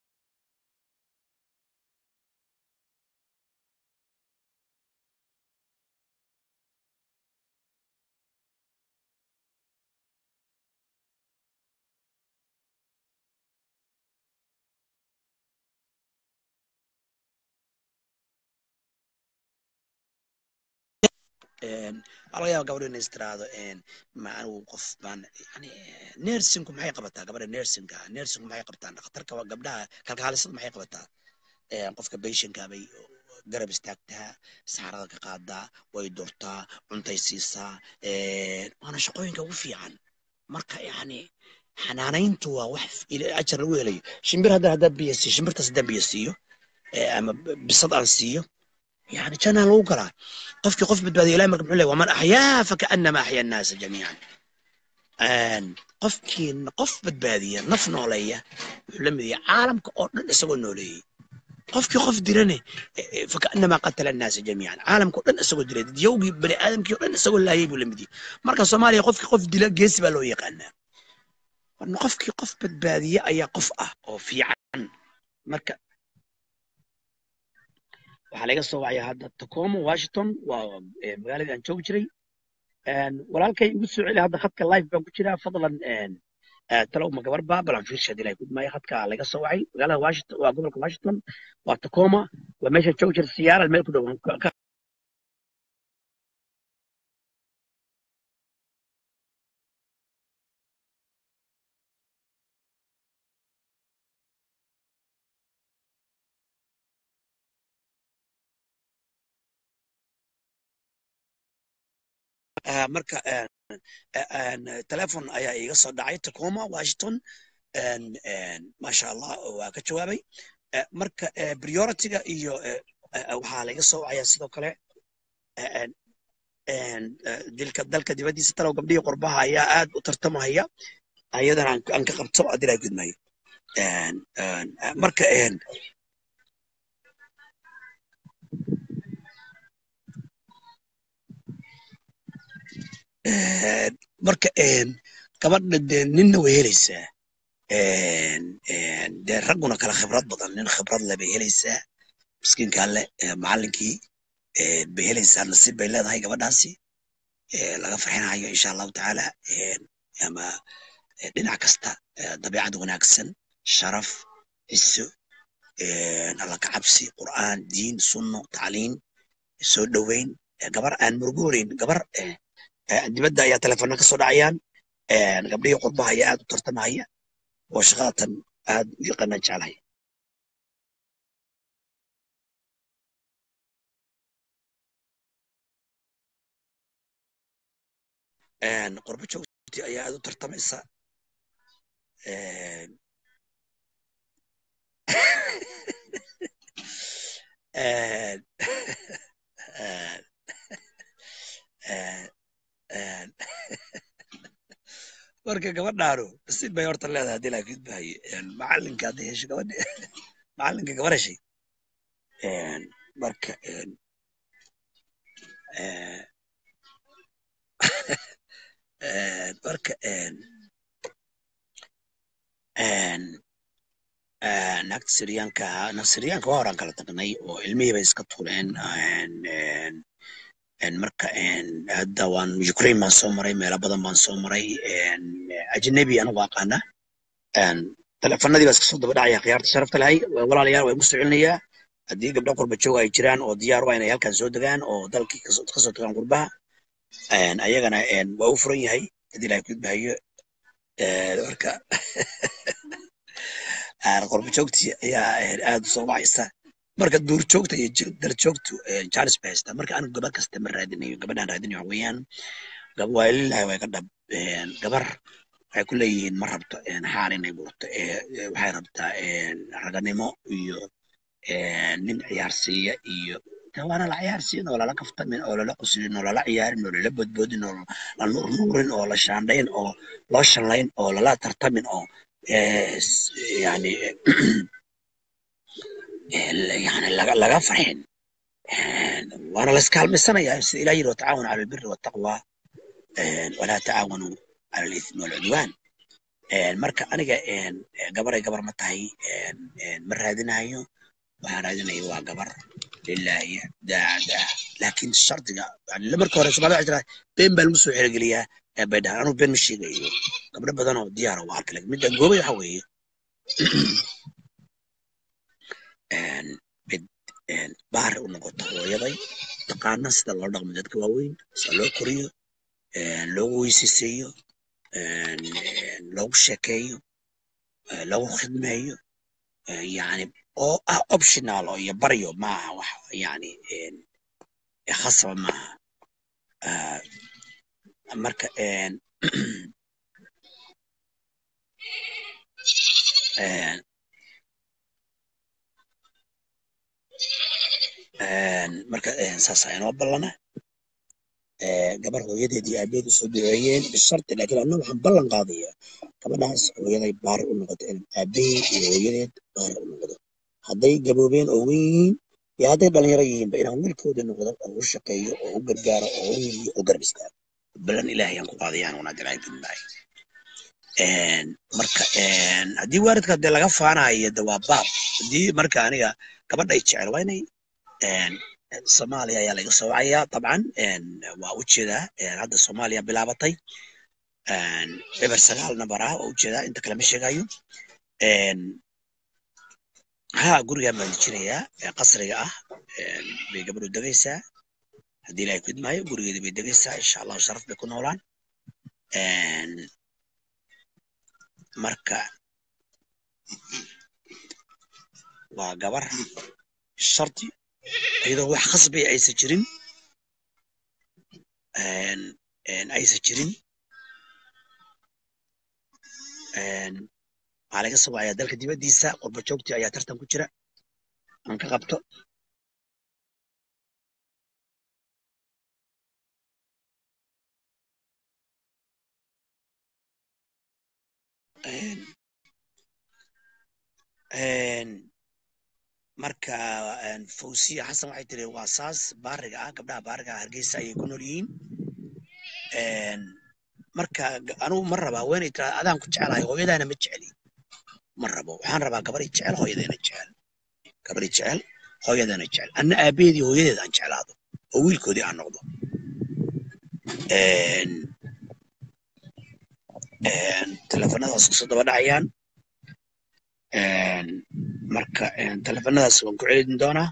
Een, waxaa laga yaaba gabadha inay istiraahdo een, ma anigu qof baan yani nersinku maxay qabataa gabadha nersinka nersinku maxay qabtaa dhakhtarka waa gabdhaha kalkaalisada maxay qabataa Een, qofka patientka bay garab istaagtaa saxarada ka qaadaa way durtaa cuntay siisaa Een, waana shaqooyinka ugu fiican marka yani xanaanayntu waa wax ila- ajar lagu helayo shimbir hadda haddaan biyo siiyo shimbirtaas haddaan biyo siiyo ee, ama bisad aan siiyo yani jannaa lagu galaa qofkii qof badbaadiya ilahi marka muxuu leeyahy waman axyaa fakaannama axya annaasa jamiican qofkii qof badbaadiya naf nooleeya wuxuu la mid yahay caalamka oo dhan isagoo nooleeyey qofkii qof dirane fakaannamaa qatala annaasa jamiican caalamka oo dhan isagoo dilay dadyowgii bani aadamkii oo dhan isagoo laayay buu la mid yahay marka soomaaliya qofkii qof dila geesi baa loo yaqaanaa warna qofkii qof badbaadiya ayaa qof ah oo fiican marka waxaa laga soo wacaya hadda tacoma washington waa magaaladii aan joogi jiray walaalkay igu soo celi hadda khadka live baan ku jiraa fadlan talow ma gabar baa balan fiirsha hadii lahay gudmaayo khadka laga soo wacay magaalada washington waa gobolka washington waa tacoma waa meesha joogi jira siyaaral meel ku dhow marka telefon ayaa iiga soo dhacay tacoma washington maasha allah waa ka jawaabay marka prioritiga iyo waxaa laga soo wacaya sidoo kale dilka dalka dibaddiisa talow gabdhihii qurbaha ayaa aad u tartamahaya ayadana aan ka qabto haddii laa gudmayo marka marka gabadha dee ninna way helaysaa dee ragguna kala khibrad badan nin khibrad leh bay helaysaa miskiinka alle macallinkii bay helaysaa nasiib bay leedahay gabadhaasi laga farxinayo insha allahu tacaala ama dhinac kasta dabiicad wanaagsan sharaf ciso alla ka cabsi qur'aan diin sunno tacliin soo dhoweyn gabar aan murgoonayn gabar dibadda ayaa telefoonna ka soo dhacayaan gabdhihii qurbaha ayaa aad u tartamahaya oo shaqadatan aad u yaqaanaan jeclahay qurbo joogti ayaa aad u tartamaysa marka gabadhaanu nasiib bay horta leedahay haddii laa gudbahaye macalinka hadday hesho gabadha macalinka gabar heshay marka marka naagta siryaanka naag siryaanka waa horaan kala tagnay oo ilmihii bay iska tuuleen marka hadda waan ukraine baan soo maray meelo badan baan soo maray ajnabi anigu aqaana telefonadii baa iska soo daba dhacaya khiyaarta sharafta lahay walaalayaal waa igu soo celinayaa haddii gabdho qurba joog ay jiraan oo diyaar u ah inay halkan soo degaan oo dalkii kasoo tagaan qurbaha ayagana waa u furan yahay haddii ilahay kudbahayo marka qurba joogtii ayaa aad u soo wacaysa marka duur joogta iyo dar joogtu jaalis bay haystaa marka anigu gabar kasta ma raadinayo gabadhaan raadinayo waxa weeyaan waa lilahi way ka dhab gabar waxay ku leeyihiin ma rabto xaal inay gurto waxay rabtaa raganimo iyo nin ciyaarsiiya iyo waana la ciyaarsiin oo lala kaftamin oo lala quslin oo lala ciyaarin oo lala bodboodin oo la nuurnuurin oo la shaandhayn oo loo shanlayn oo lala tartamin oo yani يعني laga farxin waana la iskaalmaysanaya sida ilah yiri watacaawanu cala albiri waltaqwa walaa tacaawanu cala alithmi walcudwaan marka aniga gabaray gabar ma tahay ma raadinayo waxaan raadinaya waa gabar lilahi daacada laakiin shardiga marka hore soomaalida waxay tiraa been baa lagu soo xerogeliyaa bay dhahaan anugu been ma sheegayo gabdho badan oo diyaara waa arka midda goobay waxa weeye mid baari u noqoto hooyaday taqaana sida loo dhaqmo dadka waaweyn sida loo koriyo loogu weysayseeyo loogu sheekeeyo loogu khidmeeyo yani oo ah optional oo iyo baryo maaha wax yani khasaba maaha marka marka saasa inoo ballana gabar hooyadeed iyo aabeed usoo duceeyeen bisharti laakiin anna waxaan ballan qaadayaa gabadhaas hooyaday baari u noqoto in aabahii iyo hooyadeed baari u noqdo hadday gaboobeen oo wen yihiin iyo hadday dhalinyaro yihiinba inaan wiilkooda noqdo oo u shaqeeyo oo u gargaaro oo u hiliyo oo garab istaago ballan ilaahay aan ku qaadayaan wanaad ilaahay gudmaayo marka haddii waalidka dee laga faanayo de waa baab haddii marka aniga gabadhay jecel waa inay soomaaliya ayaa laga soo wacayaa dabcan waa ujeedaa hadda soomaaliya bilaabatay eber sagaal nambar ah waa ujeedaa inta kale ma sheegayo ha gurigaan baan dejinayaa qasriga ah bay gabadhu degaysaa haddii ilaahay ku idmaayo gurigeeda bay degaysaa insha allahu sharaf bay ku noolaan marka waa gabar sharti iyadoo wax khasbay aysan jirin aysan jirin waxaa laga soo wacayaa dalka dibaddiisa qurba joogtii ayaa tartan ku jira aan ka qabto marka fawsiya xasan waxay tiri waa saas baariga ah gabdhaha baariga ah hargeysa ayay ku nool yihiin marka anugu ma rabaa haweenay tira adaan ku jecelahay hooyadaana ma jeceli ma rabo waxaan rabaa gabadhay jecel hooyadeena jecel gabadhay jecel hooyadeena jecel anna aabaheedii hooyadeeda aan jeclaado oo wiilkoodii aan noqdo teleefanadaas kusoo daba dhacayaan marka teleefanadaas waan ku celin doonaa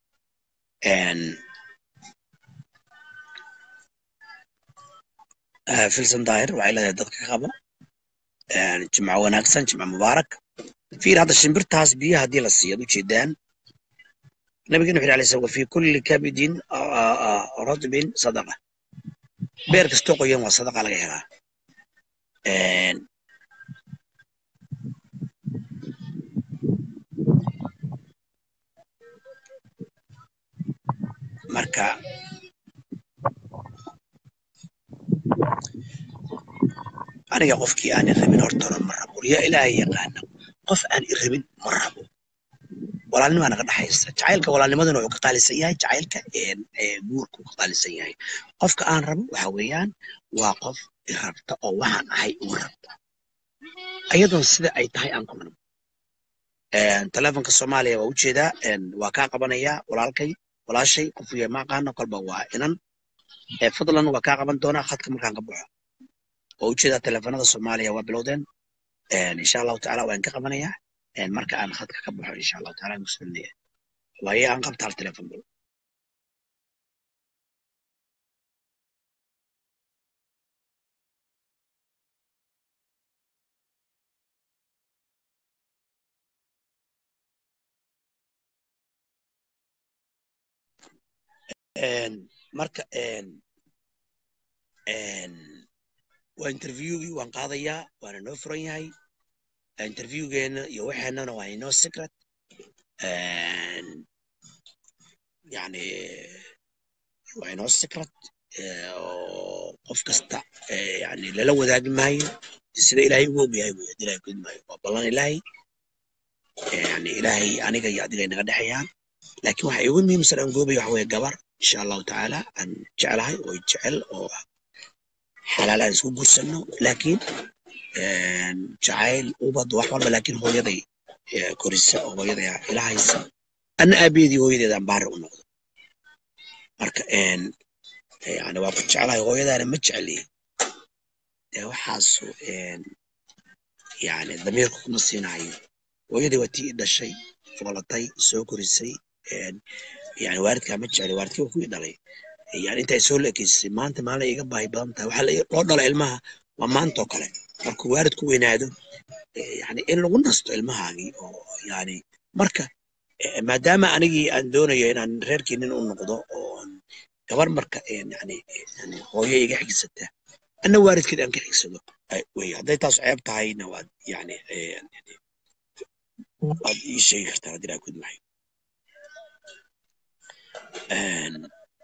filson daahir waxay leedahay dadka ka qabo jimco wanaagsan jimco mubaarak fiir hadda shimbirtaas biyaha haddii la siiyo ad ujeedaan nabigeen wuxu alay slam fi kulli kabidin radbin sadaqa beer kastoo qoyan waa sadaqa laga helaa marka aniga qofkii aan irabin hortona ma rabo yaa ilaahay yaqaana qof aan irabin ma rabo walaalnimaa naga dhexaysa jacaylka walaalnimaduna wuxuu ka qaalisan yahay jacaylka guurka uu ka qaalisan yahay qofka aan rabo waxa weeyaan waa qof irabta oo waxaan ahay uga rabta ayadoon sida ay tahay aan ku rabo telefonka soomaaliya waa ujeedaa waa kaa qabanayaa walaalkay walaashay qofkiya ma aqaano kolba waa inan fadlan waa kaa qaban doonaa khadka markaan ka baxo waa ujeedaa telefonada soomaaliya waa bilowdeen insha allahu tacaala waan ka qabanayaa marka aan khadka ka baxo insha allahu taala aan kusulinaya waaye aan qabta hal telefon bal marka waa interviewgii waan qaadayaa waana noo furan yahay interviewgeena iyo waxeenana waa inoo secret yani waa inoo secret oo qof kasta yani lala wadaagi maayo sida ilaahay ugu og yahay wey hadii ilahay kudi maayo waa ballan ilaahay yani ilaahay aniga iyo adiga inaga dhexayaan laakiin waxa igu muhiimsan aan goobaya waxa weye gabar insha allahu tacaala aan jeclahay oo jecel oo xalaal aan isku gursano laakiin jacayl ubad wax walba laakiin hooyaday korisa oo hooyaday ilahaysa anna aabeedii hooyadeed aan baari u noqdo marka yani waa ku jeclahay hooyadaana ma jecli dee waxaasu yani damiirku kuma siinayo hooyadii waa tii i dhashay foolatay soo korisay yani waalidkaa ma jecli waalidkii waa kuwii dhalay yani inta ay soo leekeysay maanta maalin iga baahi badan tahay waxaa loo dhala ilmaha waa maantoo kale markuu waalid ku weynaado yani in lagu nasto ilmahaagii oo yani marka maadaama anigii aan doonayo inaan reerkii nin u noqdo oo gabar marka yani hooyo iga xigsata anna waalidkeed aan ka xigsado wey hadday taas ceeb tahayna waad yani waad ii sheegi kartaa haddii laa kudmahay Een,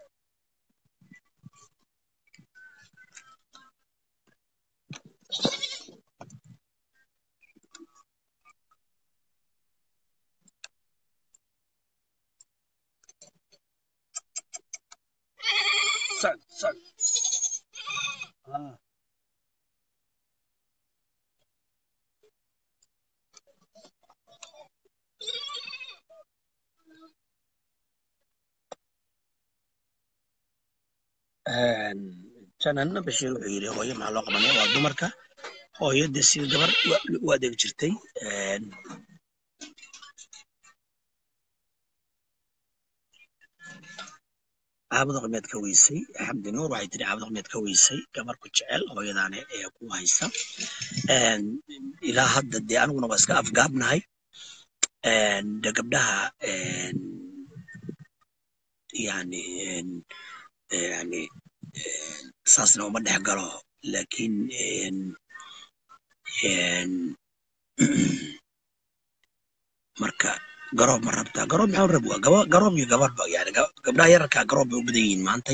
socod socod Ah. Een, janana bashiir wuxuu yidhi hooyo maxaa loo qabanaya waa dumarka hooyada sida gabar u- u adeeg jirtay Een, caabud qimeed ka weysay xamdi nuur waxay tiri caabud qimeed ka weysay gabar ku jecel hooyadaane ee ku haysta Een, ilaa hadda dee aniguna waa iska afgaabnahay Een, de gabdhaha een, yani een, yani een, saasna uma dhex galo laakiin een, een, marka garoob ma rabtaa garoob maxaa u rab waa gaba- garoob iyo gabarba yani ga- gabdhaha yararkaa garoob bay u badan yihiin maantay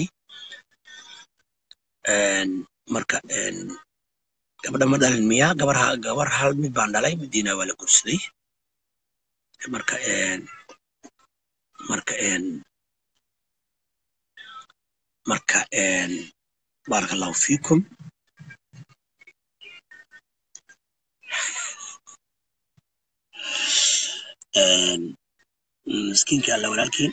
Een, marka een, gabadha ma dhalin miyaa gabar ha- gabar hal mid baan dhalay midiina waa la gursaday marka een, marka een, marka een, baaraka allahu fiikum Een, miskiinka alla walaalkiin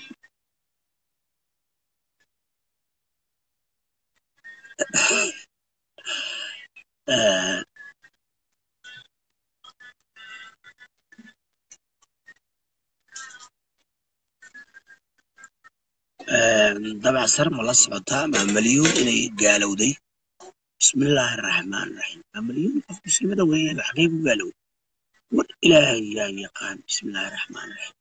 Een, een, dabacsar ma la socotaa maamalyuun inay gaalowday bismillaahi araxmaan araxiim maamalyuun qof muslimada weeye xagee ku gaalowday war ilaahay yaa yaqaan bismillaahi araxmaan araxiim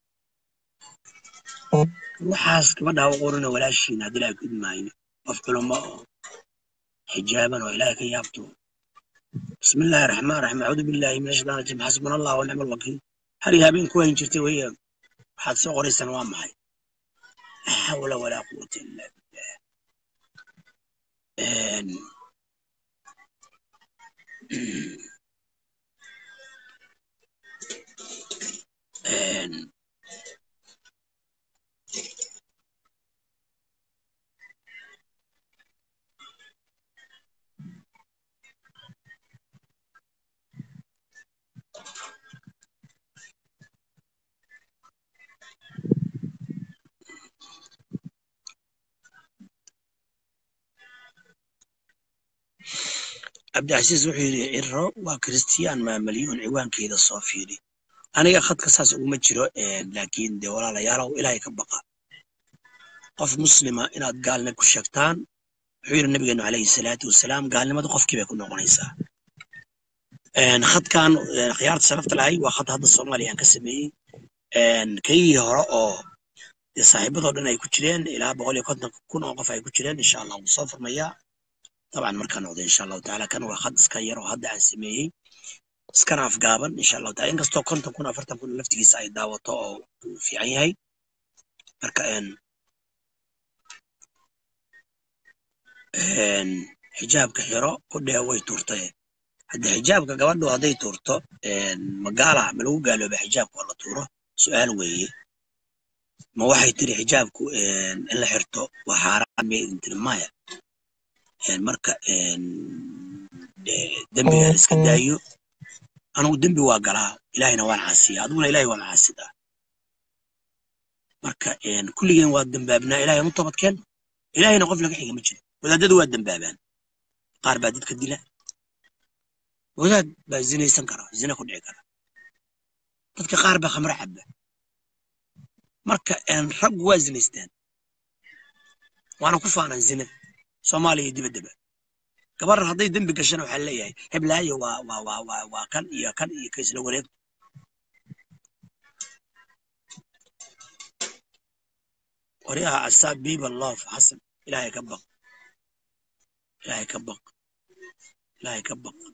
waxaas gabadha u qorina walaashiina haddii ilaahay ku idmaayo qof culamo oo xijaaban oo ilaahay ka yaabto bismillaahi araxmaan araxiim acuudu billaahi min ashaytaan rajiim xasbuna allah wa nicma alwakiil har iyo habeen ku hayn jirtay weeye waxaad soo qoraysaan waa maxay laa xawla walaa quwata illa billah Een, een, cabdicasiis wuxuu yidhi ciro waa kiristiyaan maamalyuun ciwaankeeda soo fiiri aniga khadka saas uguma jiro een, laakiin dee walaalayaalow ilaahay ka baqa qof muslima inaad gaalna ku sheegtaan wuxuu yidhi nabigeenu calayhi salaatu wasalaam gaalnimadu qofkii bay ku noqonaysaa Een, khadkan een, khiyaarta sharafta lahay waa khad hadda soomaaliya aan ka sameeyey Een, kaygii hore oo dee saaxiibadoo dhan ay ku jireen ilaa boqol iyo konton kun oo qof ay ku jireen insha allah wuu soo furmayaa طبعا markaa noqdo insha allahu tacaala kan waa khad iska yar oo hadda aan sameeyey iskana afgaaban insha allahu taala inkastoo konton kun afartan kun laftigiisa ay daawato oo uu fiican yahay marka een een xijaabka xiro ku dhee way tuurtay hadda xijaabka gabadhu hadday tuurto een magaala ma lagu gaalooba xijaabka oo la tuuro su-aal weeye ma waxay tiri xijaabku een in la xirto waa xaaraan miyay idin tiri maya een marka een dee dembiga la iska daayo anigu dembi waa galaa ilaahayna waan caasiya adiguna ilahay waa macaasidaa marka een kulligeen waa dembaabnaa ilahay anu toobadkeen ilahayna qof laga xiga ma jiro wadaadadu waa dembaabaan qaar baa dadka dila wadaad baa zinaysan kara zina ku dhici kara dadka qaar baa khamro caba marka een raggu waa zinaystaan waana ku faanaan zinada soomaaliya iyo dibaddaba gabar hadday dembi gashana waxaa leeyahay heblaayo waa waa waa waa waa kan iyo kan iyo ka isla wareeg waryaha asaab biba loof xasan ilaahay ka baq ilaahay ka baq ilaahay ka baq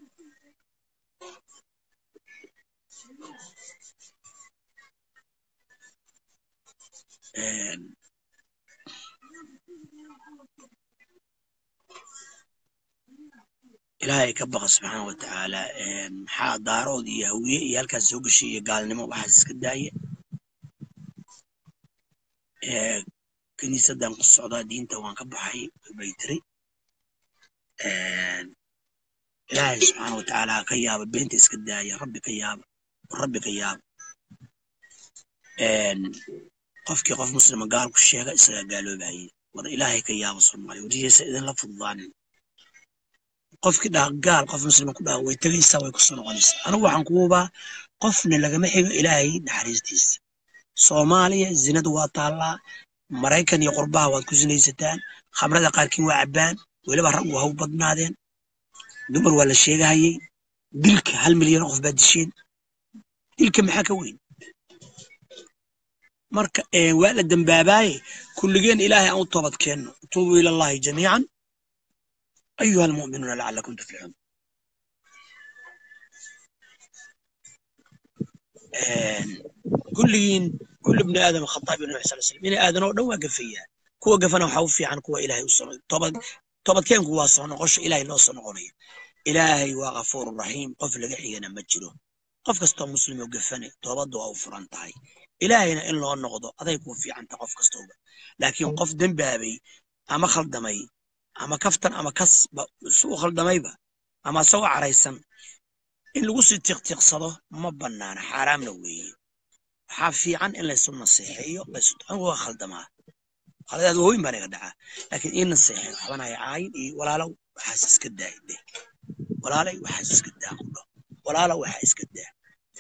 Een, ilaahay ka baqa subxaana wa tacaala maxaa daarood iyo hawiye iyo halkaas soo geshay iyo gaalnimo waxaas iska daaya kiniisadan ku socdaa diinta waan ka baxay bay tiri ilaahay subxaana wa tacaala ka yaaba beenta iska daaya rabbi ka yaaba rabbi ka yaaba qofkii qof muslima gaal ku sheega isagaa gaaloobaye war ilaahay ka yaaba soomaaliya warihiisa idinla fududaanin qofkii dhaha gaal qof muslima ku dhaha way tegaysaa way kusoo noqonaysaa anigu waxaan ku hubaa qofna lagama xigo ilaahay naxariistiisa soomaaliya zinadu waa taallaa maraykan iyo qurbaha waad ku sinaysataan khamrada qaarkiin waa cabbaan weliba rag waa haw badnaadeen dumar waa la sheegahayey dilka hal milyan qof baa disheen dilka maxaa ka weyn marka waa la dembaabaye kulligeen ilaahay aan u toobad keenno tuubuu ila allahi jamiican ayuha almu'minuuna lacalakum tuflixuun kulligiin kulli bni aadam khata bi nabi sal slam bini aadan oo dhan waa gafayaa kuwa gafana waxaa u fiican kuwa ilaahay u soo toobad toobadkeenku waa soo noqosho ilaahay loo soo noqonayo ilaahay waa ghafuuru raxiim qof laga xigana ma jiro qof kastoo muslim oo gafane toobaddu waa u furan tahay ilaahayna in loo noqdo aday kuu fiicanta qof kastooba laakiin qof dembaabay ama khaldamay ama kaftan ama kas su u khaldamayba ama asagoo caraysan in lagu sii tiqtiiqsado ma bannaana xaaraamna weeye waxaa fiican in laysu naseexeeyo anigu waa khaldamaa khaladaad waaweyn baa naga dhacaa laakiin ii naseexeeyo waxbana hay caayin iyo walaalow waxaas iska daa dheh walaalay waxaas iska daa qudho walaalow waxaa iska daa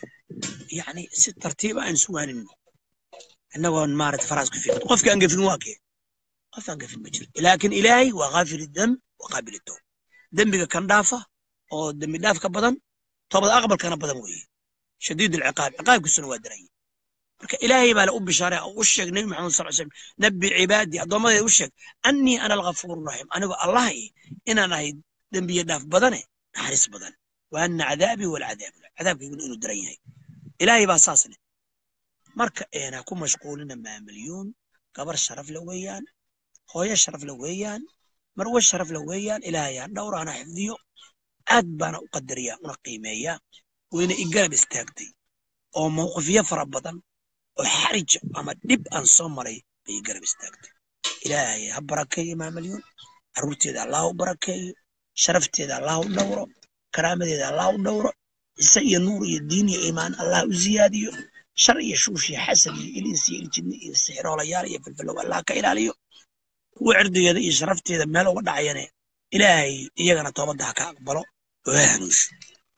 yacni si tartiiba aan isu waanino innagoon maarata faraas ku fiiqin qofka aan gafin waa kee qof aan gafin ma jiro laakiin ilaahay waa kaafir dam wa qaabil toob dembiga kan dhaafa oo dembi dhaaf ka badan toobad aqbalkana badan weeye shadiid alciqaab ciqaabkiisuna waa daranye marka ilaahay baa le u bishaaray oo u sheeg nebi maxamed sal slam nabbi cibaadii addoommadeeda u sheeg annii ana alghafuuru raxiim anigoo allah inaan ahay dembiye dhaaf badane naxariis badan wa anna cadaabii walcadaab cadaabkayguna inuu daran yahay ilaahay baa saas leh marka ha ku mashquulina maamalyuun gabar sharaf le weeyaan hooyo sharaf le weeyaan marwe sharaf le weeyaan ilaahay ha dhowra hana xifdiyo aad baana u qadariyaa una qiimeeyaa wayna i garab istaagtay oo mawqifyo fara badan oo xarija ama dhib aan soo maray bay i garab istaagtay ilaahay ha barakeeyo maamalyuun carruurteeda allah u barakeeyo sharafteeda allah u dhowro karaamadeeda allah u dhowro cise iyo nuur iyo diin iyo iimaan allah u ziyaadiyo shar iyo shuush iyo xasad iyo iliis iyo iljinni iyo sixiroolayaal iyo filfilow allah ka ilaaliyo kuwa cirdigeeda iyo sharafteeda meel uga dhacayane ilaahay iyagana toobadda ha ka aqbalo oo ha hanuusho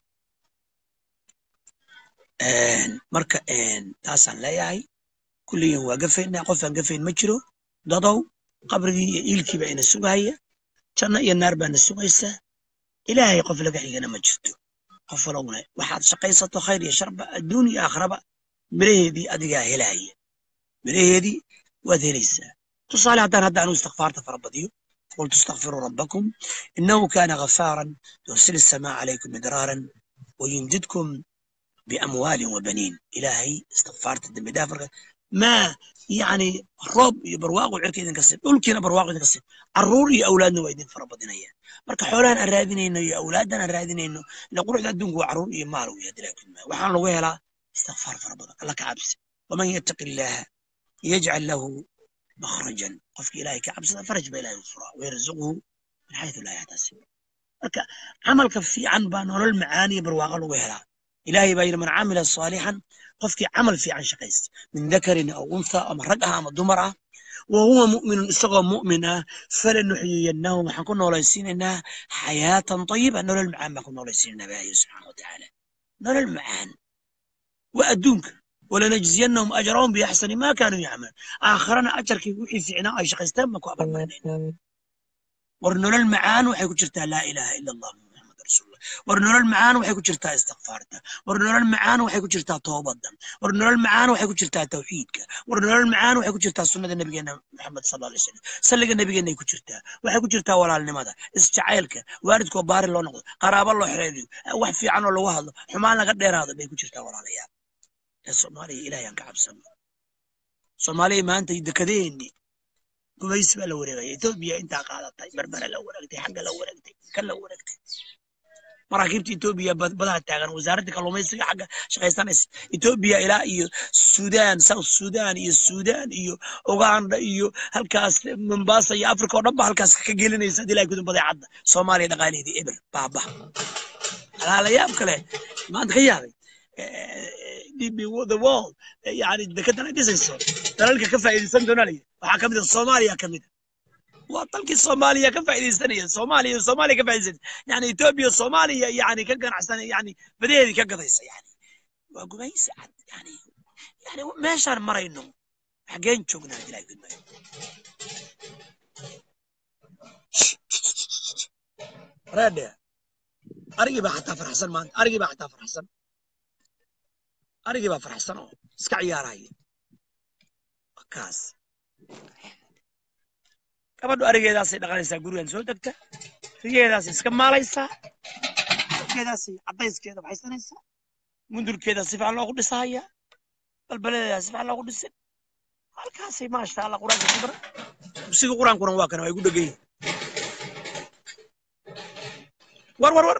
marka taasaan leeyahay kulligiin waa gafaynaa qof aan gafayn ma jiro dadow qabrigii iyo iilkiiba ina sugahaya janno iyo naar baana sugaysaa ilaahay qof laga xigana ma jirto qof walowna waxaad shaqaysato khayr iyo sharba adduun iyo aakhiraba miraheedii adigaa helaya miraheedii waad helaysaa tusaale haddaan hadda anu istikfaarta fara badiyo qultu istakfiruu rabbakum innahu kaana ghafaaran yursil السماء عليكم مدرارا ويمددكم بأموال وبنين إلهي استغفرت الدم دافر ما يعني روب برواق وعرك إذن كسر أولكينا برواق إذن كسر عرور يا أولادنا وإذن فربضنا إياه marka xoolahan aan raadinayno iyo awlaadan aan raadinayno ila quruxda adduunku waa caruur iyo maal weya dilaakulma waxaan lagu helaa istikfaar fara badan alla ka cabsi waman yattaqi illaaha yajcal lahu makhrajan qofka ilaahay ka cabsada faraj ba ilahay u furaa wayarzuqhu min xaytu laa yaxtasib marka camalka fiican baa nolol macaan iyo barwaaqo lagu helaa ilaahay baa yidhi man camila saalixan qofkii camal fiican shaqaysta min dakarin aw untha ama rag ah ama dumar ah wa huwa mu'minun isagoo mu'min ah falanuxyiyannahu waxaan ku noolaysiinaynaa xayaatan tayiba nolol macaan baan ku noolaysiinaynaa baa yidhi subxaana wa tacaala nolol macaan waa adduunka walanajziyannahum ajrahum biaxsani ma kaanuu yacmaluun aakhirana ajarkii wixii fiicnaa ay shaqaysteen baan ku abalmarinayna war nolol macaan waxay ku jirtaa laa ilaaha ila allah muxamad rasuulullah war nolol macaan waxay ku jirtaa istikfaarta war nolol macaan waxay ku jirtaa toobadda war nolol macaan waxay ku jirtaa tawxiidka war nolol macaan waxay ku jirtaa sunnada nabigeena maxamed sal alay slam salliga nabigeenay ku jirtaa waxay ku jirtaa walaalnimada isjacaylka waalidkoo baari loo noqdo qaraabo loo xiriiriyo wax fiican oo lagu hadlo xumaan laga dheeraado bay ku jirtaa walaalayaal ee soomaaliya ilaahay aan ka cabsano soomaaliya maanta dekadeeni gubays baa la wareegaya etoobiya intaa qaadatay berbera la wareegtay xagga la wareegtay kan la wareegtay maraakiibta etoobiya badaha taagan wasaaradda kalluumaysiga xagga shaqaysanaysa etoobiya ilaa iyo sudan south sudan iyo sudan iyo uganda iyo halkaas mombasa iyo africa oo dhan ba halkaas ka gelinaysa hadii ilahay kudin badeecadda soomaaliya dhaqaalaheedii eber baaba alaalayaab kale maanta ka yaabay db the world yani dekedan ay dhisayso dalalka ka faa'iidaysan doona laya waxaa ka mid a soomaaliya ka mid a waa dalkii soomaaliya ka faa'iidaysanaya soomaaliya soomaaliya ka faa'iidaysanaya yani etoobiya soomaaliya yani ka ganacsan yani badaheedii ka gadaysa yani waa gumaysi cad yani yani meeshaan marayno xageen joognaa ilahay gudmaayo reedhe arigii baa xataa farxsan maanta arigii baa xataa farxsan arigii baa farxsan oo iska ciyaaraya kaas gabadhu arigeedaasay dhaqanaysaa gurigan soo degta rigeedaasay iska maalaysaa geedaasay cadayskeeda baxaysanaysaa mundurkeeda si fiican loogu dhisahaya balbaladeeda si fiican loogu dhisin halkaasay maasha allah qur-aanka ku bara dugsiga qur-aankuna waa kana waa igu dhegan yihin war war war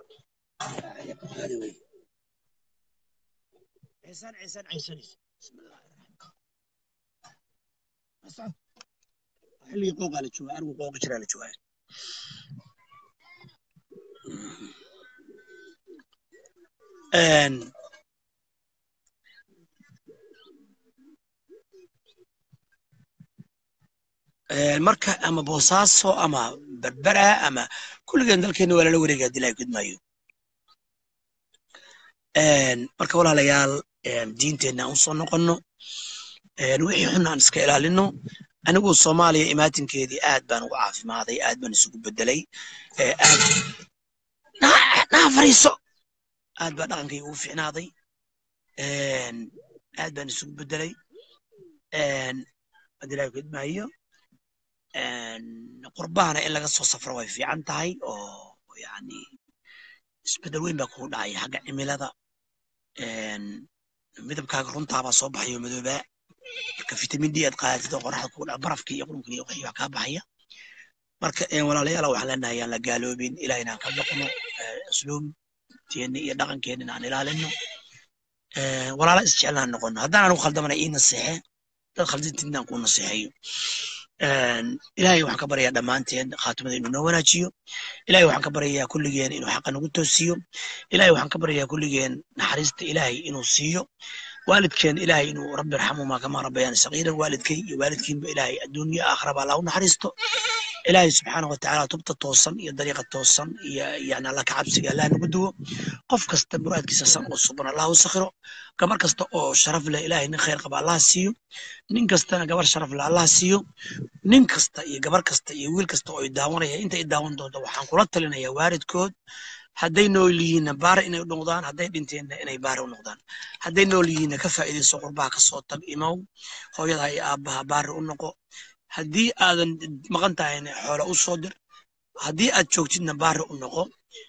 عيسان عيسان عيسان بسم الله الرحمن الرحيم xilligii qooqaa la joogaa arigu qooqi jiraa la joogaa marka ama boosaaso ama berbera ama kulligeen dalkeena waa lala wareega hadii laha gudmaayo marka walaalayaal diinteenna aan usoo noqonno wixii xun aan iska ilaalino anigu soomaaliya imaatinkeedii aad baan ugu caafimaaday aad baan isugu bedelay aad naa fariiso aad baa dhaqankayga ugu ficnaaday aad baan isugu bedelay adilahi kudmaayo qurbahana in laga soo safro way fiican tahay oo yani isbedel weyn baa kugu dhacaya xagga cimilada midabkaaga runtaabaa soo baxayo madoobaa marka vitamin d aad qaadatid oo qoraxda kugu dhaca barafkii iyo qurunka iyo wixii wax kaa baxaya marka walaalayaal waxaan leenahay aan la gaaloobin ilaah inaan ka baqno usluubteena iyo dhaqankeena aan ilaalino walaala isjeclaan noqono haddaan anigu khaldamana ii naseexe dad khaldintiina aan kuu naseexeeyo ilaahay waxaan ka baryayaa dhammaanteen khaatimada inuu noo wanaajiyo ilahay waxaan ka baryayaa kulligeen inuu xaqa nagu toosiyo ilahay waxaan ka baryayaa kulligeen naxariista ilaahay inuu siiyo waalidkeen ilaahay inuu rabbi irxamuhuma kamaa rabbayaan sagiiran waalidkay iyo waalidkiinba ilaahay adduunyo aakhiraba allah u naxariisto ilaahay subxaana watacaala tubta toosan iyo dariiqa toosan iyo yani allah ka cabsiga allah nagu duwo qof kasta muraadkiisa san oo suban allah u sakhiro gabar kasta oo sharaf leh ilaahay nin khayr qaba allah siiyo nin kastana gabar sharaf leh allah siiyo nin kasta iyo gabar kasta iyo wiil kasta oo i daawanaya inta i daawan doonto waxaan kula talinayaa waalidkood hadday nool yihiinna baare inay u noqdaan hadday dhinteenna inay baare u noqdaan hadday nool yihiinna ka faa'iidayso qurbaha kasoo tag imow hooyada iyo aabbaha baare u noqo haddii aadan maqan tahayna xoolo u soo dir haddii aad joogtidna baare u noqo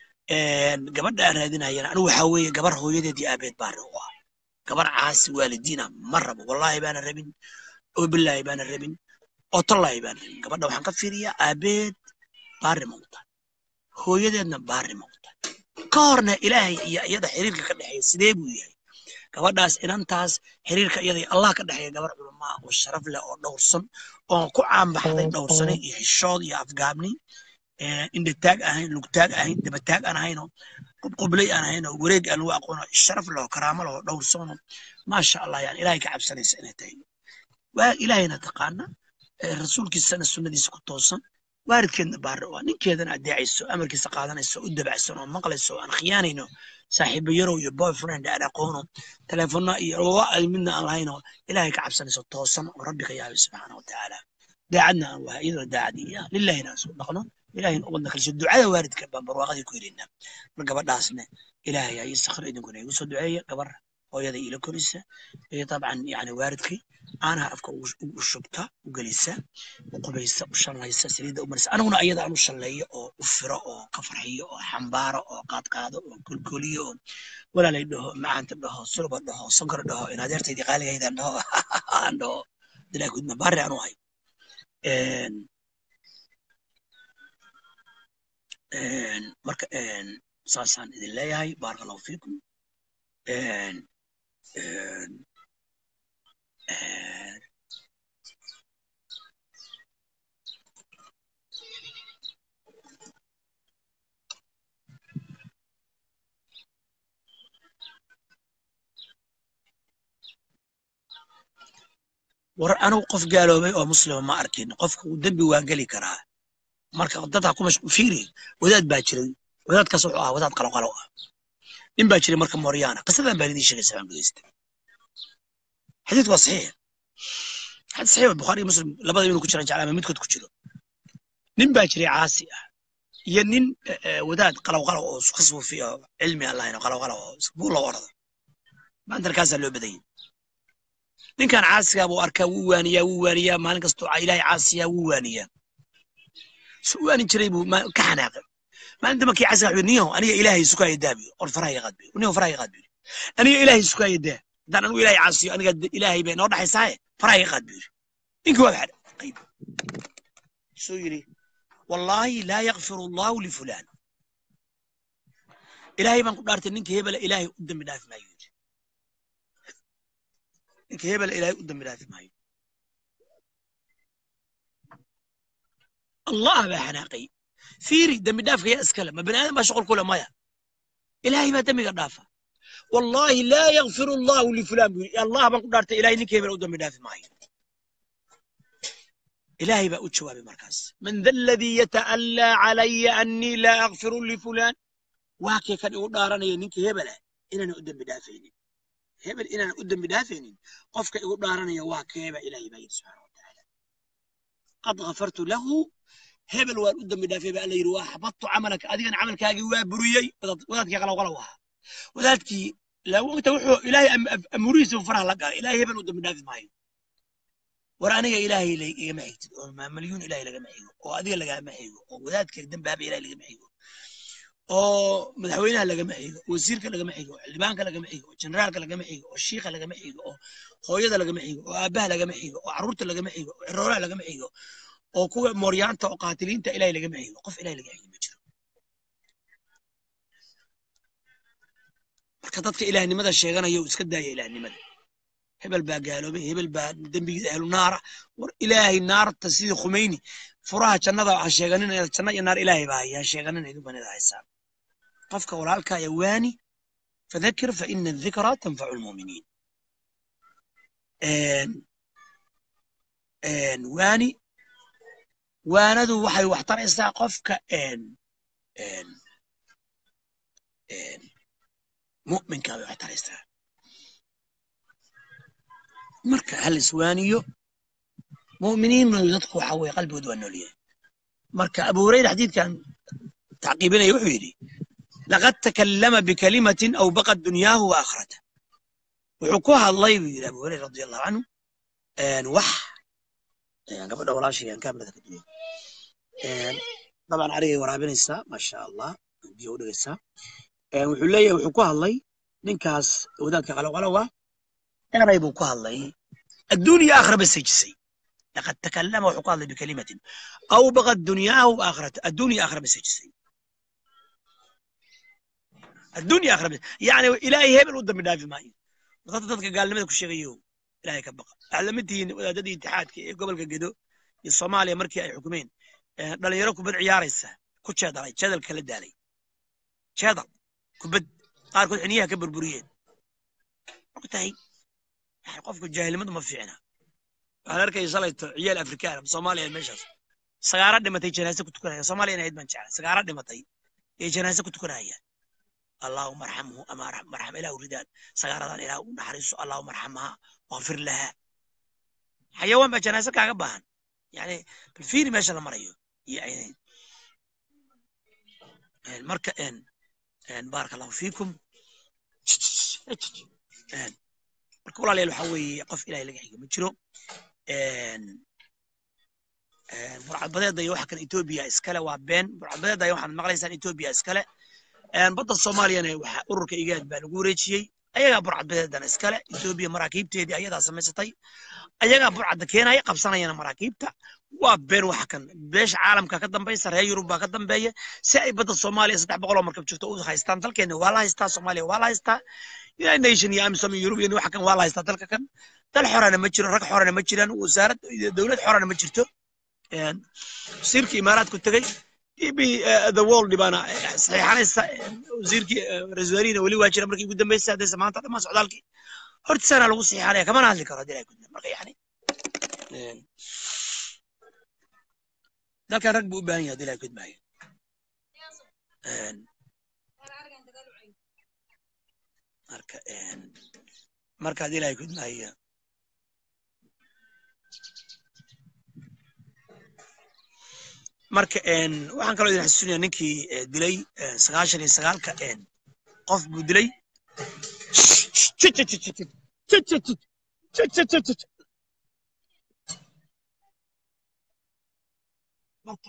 gabadha aan raadinayana anigu waxaa weeye gabar hooyadeed iyo aabeed baare u ah gabar caasi waalidiina ma rabo wallaahi baana rabin oo bilaahi baana rabin oo tollaahi baana rabin gabadha waxaan ka fiiriyaa aabeed baare ma u tahay hooyadeedna baare ma u tahay ka horna ilaahay iyo iyada xiriirka ka dhexeeya sidee buu yahay gabadhaas inantaas xiriirka iyada allah ka dhexeeya gabar culamaa oo sharaf leh oo dhowrsan oo ku caanbaxday dhowrsanay iyo xishood iyo afgaabni indhataag ahayn lugtaag ahayn dabataag aan ahaynoo qubqublay aan ahaynoo wareeg aan lagu aqoono sharaf leho karaamo leho dhowrsano maasha allah yani ilahay ka cabsanaysa inay tahay waa ilaahayna taqaana rasuulkiisana sunnadiisa ku toosan waalidkeedna baare oo ninkeedana adeecayso amarkiisa qaadanayso u dabacsan oo maqlayso aan khiyaanayno saaxiibo yarow iyo boyfriend aan aqoono teleefona iyo ay midna aan lahaynoo ilaahay ka cabsanayso toosan oo rabbi ka yaabay subxaana wa tacaala daacadna aan wahay iyadoo daacadii lilahina aan soo dhaqno ilahayna ubadna kaliso ducada waalidka baan barwaaqadii ku helaynaa mar gabadhaasna ilaahay aa ii sakhir idinkuna igu soo duceeya gabar hooyada ila korisa iyo dabcan yani waalidkii caanaha afka u shubta u gelisa u qubaysa u shallaysa saliidda u marisa aniguna ayada aan u shalleeyo oo u firo oo ka farxiyo oo xambaaro oo qaadqaado oo kolkoliyo oo walaalay dhaho macaanta dhaho sulba dhaho sonkor dhaho in adeertaydii qaaligaydan dhaho aan dhaho dilaa gudma baari aan u hay marka saasaan idin leeyahay baaraka allahu fiikum Een, een, een, war anugu qof gaaloobay oo muslima ma arkin qofka uu dembi waa geli karaa marka dadka ku mashquul fiiri wadaad baa jiray wadaadkaas wuxuu ahaa wadaad qalqalo ah nin baa jiray marka mooryaana qisadan baan idiin sheegaysa baan dhegeysta xadiidku waa saxiix xadiis saxiix waa bukhaari iyo muslim labada inuu ku jiran jeclaa ama midkood ku jiro nin baa jiray caasi ah iyo nin eh, eh, wadaad qalowqalow oo ka suufiya oo cilmi aan lahayn oo qalowqalow oo buul loo orda maanta halkaasaa loo badanyay ninkan caasigaa buu arkaa wuu waaniyaa wuu waaniyaa maalin kastoo ca- ilaahay caasiyaa wuu waaniyaa su u waanin jiray buu ma- ka xanaaqay maalinta markii caasiga wuxuu niyahow aniga ilaahay sukaya daabiyo or faraha iga qaadbiyo niyahow faraha iga qaadbiyo aniga ilaahay sukaya daa haddaan anigu ilaahay caasiyo aniga de- ilaahay bay noo dhaxaysaaye faraha iga qaadbiyo ninkii waa baxay qayb suu yidhi wallaahi laa yakfiru allahu lifulaan ilaahay baan ku dhaartay ninka hebela ilaahay u dambi dhaafi maayo yidhi ninka hebela ilaahay u dambi dhaafi maayo allah baa xanaaqay fiiri dembi dhaafka yaa iskale ma bani aadam baa shuqul kule maya ilaahay baa dembiga dhaafa wallaahi laa yakfiru allahu lifulaan buu yidhi allah baan ku dhaartay ilaahay ninka hebela u dambi dhaafi maayo ilaahay baa u jawaabay markaas man da aladii yata'allaa calaya annii laa akfiru lifulaan waa kee kan igu dhaaranaya ninka hebela inaanan u dembi dhaafaynin hebel inaanan u dembi dhaafaynin qofka igu dhaaranaya waa keeba ilaahay baa yidhi subxaana watacaala qad ghafartu lahu hebel waan u dembi dhaafay baa alla yidhi waa xabadtu camalaka adigana camalkaagii waa buriyey wadaad- wadaadkii qalowqalow ahaa wadaadkii laawogta wuxuu ilaahay am- am- amurihiisa uu faraha la galay ilaahay hebel u dembi dhaafi maayo war aniga ilaahay la- igama xigtid oo ma- malyuun ilaahay lagama xigo oo adiga lagama xigo oo wadaadka dembaaba ilaahay lagama xigo oo madaxweynaha lagama xigo wasiirka lagama xigo xildhibaanka lagama xigo oo generaalka lagama xigo oo shiikha lagama xigo oo hooyada lagama xigo oo aabbaha lagama xigo oo carruurta lagama xigo oo ciroolaha lagama xigo oo kuwa mooryaanta oo qaatiliinta ilaahay lagama xigo qof ilaahay laga xigo ma jiro marka dadka ilaahnimada sheeganaya uu iska daaya ilaahnimada hebel baa gaaloobay hebel baa dembigiisa ahlu naara war ilaahay naarta sidii khumeyni furaha jannada ha sheeganin janna iyo naar ilaahay baa haya ha sheeganin idin banida haysaan qofka walaalka ya waani fadakir fa ina adikra tanfacu lmuminiin waani waanadu waxay wax taraysaa qofka een, een, een, mu'minka bay wax taraysaa marka hal iswaaniyo mu'miniinna dadku waxa weye qalbigooda waa noolyahay marka abu hurayra xadiidkan tacqiibinaya wuxuu yidhi laqad takallama bikalimatin aw baqad dunyaahu wa aakhirata wuxuu ku hadlay buu yidhi abu hurayra radi allahu canhu een, wax een, gabadha walaashayaan kaamirada ka duway dabcan arigay waraabinaysaa maasha allah biyo u dhigaysaa Een, wuxuu leeyahay wuxuu ku hadlay ninkaas wadaadka qalowqalowa eray buu ku hadlay adduun iyo aakhira ba sejisay laqad takallama wuxuu ku hadlay bikalimatin aw baqad dunyaahu wa aakhirata adduun iyo aakhira ba sejisay adduun iyo aakhira ba yacni ilaahay hebel u dambi dhaafi maayo dadka dadka gaalnimada ku sheegayo ilaahay ka baqa waxaad la mid tihiin wadaadadii itixaadka ee gobolka gedo iyo soomaaliya markii ay xukumeen ee dhalinyaro kubad ciyaaraysa ku jeedalay jeedal kala daalay jeedal kubad qaarkood xiniyaha ka burburiyeen ogtahay yani qofku jaahilnimadu ma fiicna waxaan arkaya shalayto ciyaal afrikaan soomaaliya meeshaas sagaara dhimatay janaase ku tukanaya soomaaliya inayd baan jeclay sagaara dhimatay ee janaase ku tukanayaan allahuma arxamhu ama arxam arxam ilaahu ridaan sagaaradan ilaahu u naxariiso allahuma arxamha waqfir laha xayawaan baa janaase kaaga baahan yani bal fiiri meesha la marayo iyo aynayn Een, marka een een baaraka allahu fiikum Een, marka walaalayaal waxaa weeye qof ilahay laga xigo ma jiro Een, een, burcadbadeeda iyo waxa kan etoobiya iskale waa been burcadbadeeda iyo waxaad maqlaysaan etoobiya iskale Een, badda soomaaliyana waxa ururka igaad baa lagu wareejiyey ayagaa burcadbadeedana iskale etoobiya maraakiibteedii ayadaa samaysatay ayagaa burcadda keenaya qabsanayana maraakiibta waa been waxa kan beesha caalamka ka dambaysa reer yurub baa ka dambeeya si ay badda soomaaliya saddex boqol oo markab joogto u haystaan dalkeena waa la haystaa soomaaliya waa la haystaa united nation iyo amisom iyo european waxa kan waa la haystaa dalka kan dal xorana ma jiro rag xorana ma jiraan wasaarad dowlad xorana ma jirto wasiirkii imaaraadku tegey db the world baana saxiixanaysa wasiirkii ra-isul wasaarihina weli waa jira markii ugu dambeysay haddayse maanta dhammaan socdaalkii hortisaana lagu saxiixanaya kamana hadli karo haddii ay kudna marka yani dalkan rag buu u baahan yahay haddii ilahay kudmaayo marka marka haddii ilahay kudmaayo marka waxaan kaloo idin xasuusinaya ninkii dilay sagaashan iyo sagaalka qof buu dilay marka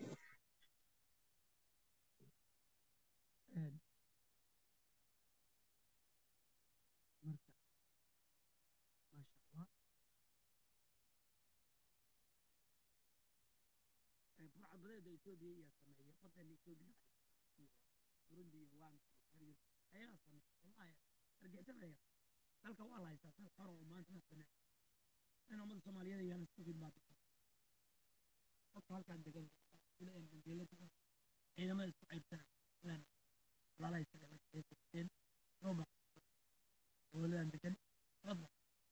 burcadbadeeda etoobiya ayaa sameeya badeena etoobiya burundi iyo waan ayaa sameeya wallahi argixinaya dalka waa la haystaa dal xor oo maanta ma banaan in ummada soomaaliyeed ayaan isku khidmaata qofka halkaan degan mandeelada ciidamada isku caybsana inaan walaalaha isaga la shaqeysteen roma dowladan degan rabba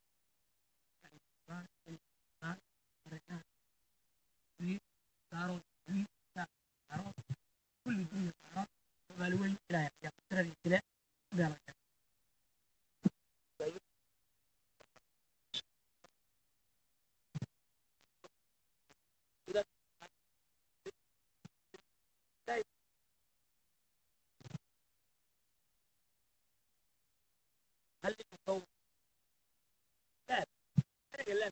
كل الدنيا صحراء ومالوين إلى يقترب الإله بلا هل يتصور لا لا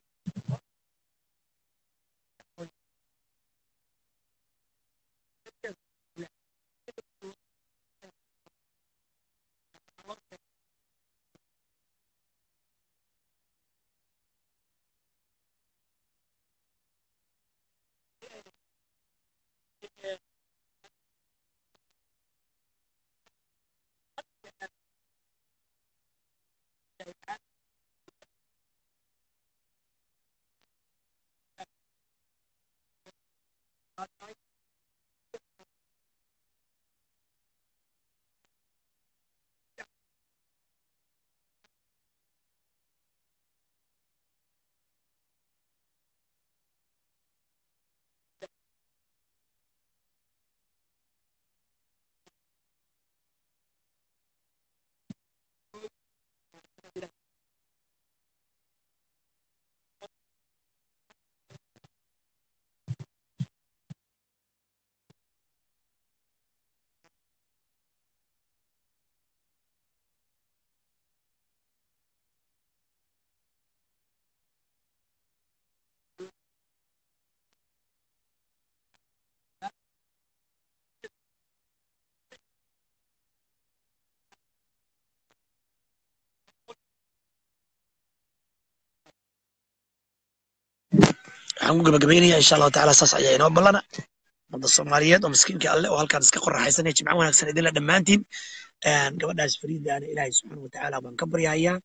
waxaan ku gabagabaynaya insha allahu tacaala saas ayaa inoo ballana ummadda soomaaliyeed oo miskiinka alle oo halkaan iska qoraxaysanaya jimco wanaagsan idinla dhammaantiin gabadhaas fariidaana ilaahay subxaana watacaala baan ka baryahayaa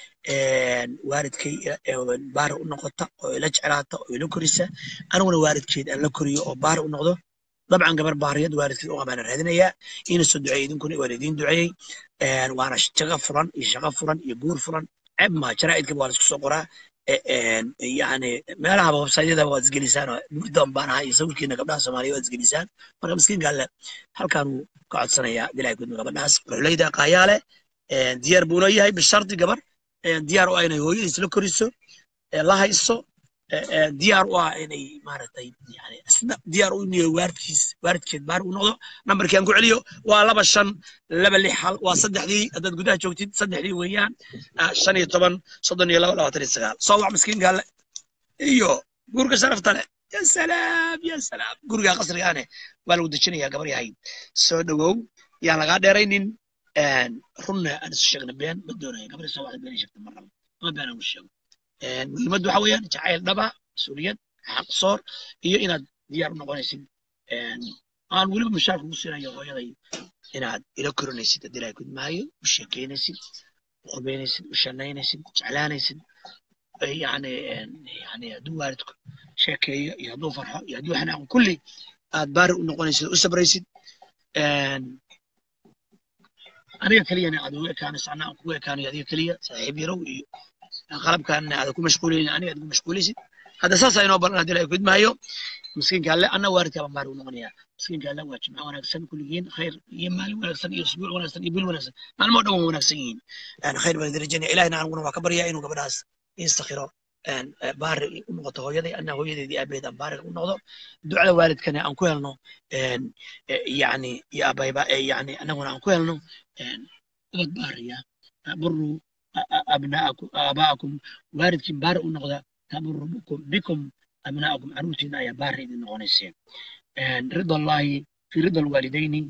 waalidkay baari u noqota oo ila jeclaata oo ila korisa aniguna waalidkeed aan la koriyo oo baari u noqdo dabcan gabar baariyad waalidkeed u qabaana raadinayaa ina soo duceeyey idinkuna waan idiin duceeyey waana shaqo furan iyo shaqo furan iyo guur furan ceeb maa jaraa'idkaba waa la isku soo qoraa yani meelahaba websaytyadaba waad isgelisaan gurdoon baan ahaa iyo sawirkiina gabdhaha soomaaliya waad isgelisaan marka miskiinka alle halkaanuu ka codsanayaa dilaahi gudmi gabadhaas ruxleyda qaayaale diyaar buuna yahay bishardi gabar diyaar u ah inay hooyadiis la koriso la hayso diyaar u ah inay maaragtay yani isna diyaar u niyo waaridkiis waaridkeed baari u noqdo nambarkii aan ku celiyo waa laba shan laba lix hal waa saddexdii haddaad gudaha joogtid saddexdii weeyaan shan iyo toban soddon iyo laba labaatan iyo sagaal soo wac miskiinka alle iyo gurga sharafta leh ya salaam ya salaam guriga qasrigaane waa lagu dejinayaa gabar yahay soo dhowow yaan lagaa dheeraynin runna aan isu sheegna been ma doonaya gabadha soo wacda been sheegta mar rabo ama been aan u sheego muhiimaddu waxa weeyaan jacayl dhaba mas-uuliyad xaq soor iyo inaad diyaar u noqonaysid aan weliba mushaar kugu siinayo hooyaday inaad ila korinaysid haddii ilahay kudmaayo u sheekeynaysid u qubeynaysid u shanaynaysid jeclaanaysid yani yani hadduu waalidku sheekeeyo iyo hadduu farxo iyo hadduu xanaaqo kulli aad baari u noqonaysid u sabraysid aniga keliyana aad ugu ekaanayso anna aan kugu ekaanayo adiga keliya saaxiib yarow iyo qalabkaana aad ku mashquulaynin aniga aad ku mashquulaysid hadda saasaa inoo baran haddii ilahay kudmaayo miskiinka alle anna waalidkaa baan baari u noqonayaa miskiinka alle waa jimco wanaagsan kulligiin khayr iyo maalin wanaagsan iyo usbuuc wanaagsan iyo bil wanaagsan maalmoo dhan waa wanaagsan yihiin khayr baan idin rajaynaya ilahina aniguna waa ka baryaa inuu gabadhaas istakhiro baari u noqoto hooyaday anna hooyadeedii aabaheed aan baari u noqdo ducada waalidkana aan ku helno yani iyo abayba yani annaguna aan ku helno ubad baariya buru abnaakum aabaakum waalidkiin baari u noqda taburu bikum abnaakum caruurtiina ayaa baari idin noqonayseen rida allahi fi rida alwaalidayni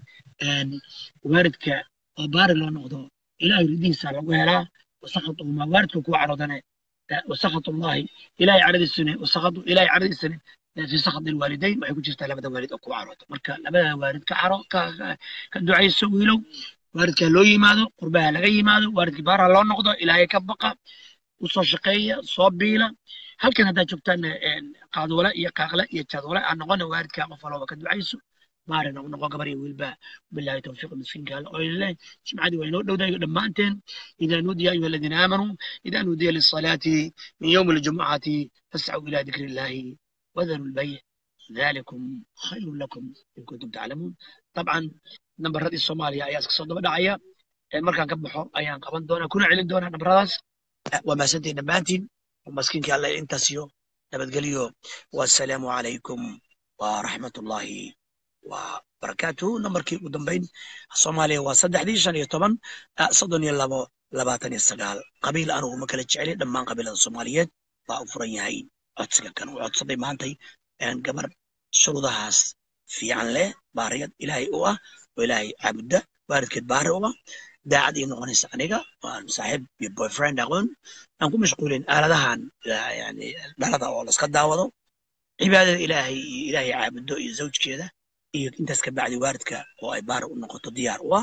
waalidka oo baari loo noqdo ilahay ridihiisa lagu helaa wasakatuhuma waalidka kuwa caroodane wasakhat allahi ilahay caradiisane wasakatu ilahay caradiisane fi sakhat alwaalidayn waxay ku jirtaa labada waalid oo kuwa caroodo marka labada waalid ka caro ka ducayso wiilow waalidka loo yimaado qurbaha laga yimaado waalidkii baara loo noqdo ilaahay ka baqa usoo shaqeeya soo biila halkan haddaad joogtaan qaadoole iyo qaaqle iyo jadole aan noqona waalidkaa qof walooba ka ducayso baarina u noqo gabar iyo wiilba billahi tawfiiq miskiinka alle oo ileh jimcadii waa inoo dhowdayo dhammaanteen idaa nuudiya ayuha aladiina aamanuu idaa nuudiya lisalaati min yowmi aljumucati fascuu ila dikri illahi wadaru lbayc ذلكم خير لكم إن كنتم تعلمون طبعا نمبرادii Soomaaliya ayaa iska soo daba dhacaya markaan ka baxo ayaan qaban doonaa kuna celin doonaa nambaradaas waa maasantiin dhammaantiin maskiinka alle intaas iyo nabadgelyo wassalaamu calaykum waraxmatullaahi wabarakaatuhu nambarkii ugu dambayn soomaaliya waa saddexdii shan iyo toban soddon iyo labo labaatan iyo sagaal qabiil anugu ma kala jeceli dhammaan qabiilada soomaaliyeed baa u furan yahay codsiga kan uu codsaday maantay gabar shuruudahaas fiican leh baariyad ilaahay u ah oo ilaahay caabudda waalidkeed baari u ah daacad ii noqonaysa aniga waan saaxiib iyo boyfriend aqoon aan ku mashquulin aaladahan yani dhalada oo laska daawado cibaadada ilaahay iyo ilaahay caabuddo iyo zawjkeeda iyo intaas ka bacdi waalidka oo ay baari u noqoto diyaar u ah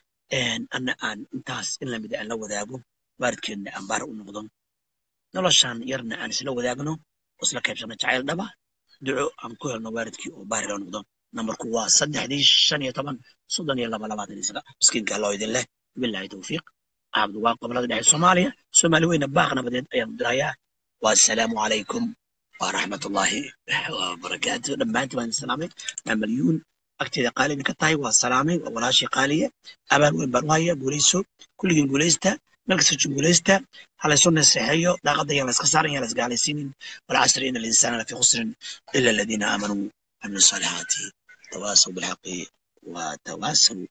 anna aan intaas in lamid aan la wadaago waalidkeedna aan baari u noqdo noloshan yarna aan isla wadaagno oo isla qaybsano jacayl dhaba duco aan ku helno waalidkii oo baari loo noqdo nambarku waa saddexdii shan iyo toban soddon iyo laba labaatan iyo sagaal miskiinka loo idin leh billahi tawfiiq cabdu waa gobolada dhexe soomaaliya soomaali weyna baaq nabadeed ayaan dirayaa wassalaamu calaykum waraxmatullaahi wabarakaatu dhammaantiin waan salaamay maa malyuun agteeda qaalina ka tahay waa salaamay waa walaashii qaaliye abaal weyn baan u hayaa guulayso kulligiin guulaysta meel kasta jin guulaysta halaysu naseexeeyo daaqadda yaan layska saaran yaan laisgaalaysiinin walcasri ina alinsana lafi khusrin ila aladiina aamanuu وعملوا الصالحات تواصوا بالحق وتواصوا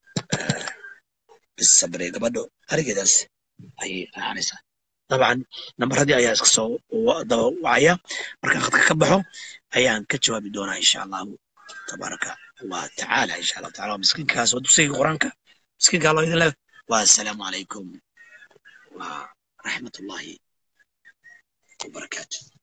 بالصبر gabadho arigeedaas ayay ahaanaysaa dabcan nambaradii ayaa iska soo daba wacaya markaan khadka ka baxo ayaan ka jawaabi doonaa insha allahu tabaaraka wa tacaala insha allahu taala waa miskiinkaas waa dugsiga qur-aanka miskiinkaa loo idin leh wassalaamu calaykum wa raxmat ullahi wabarakaatu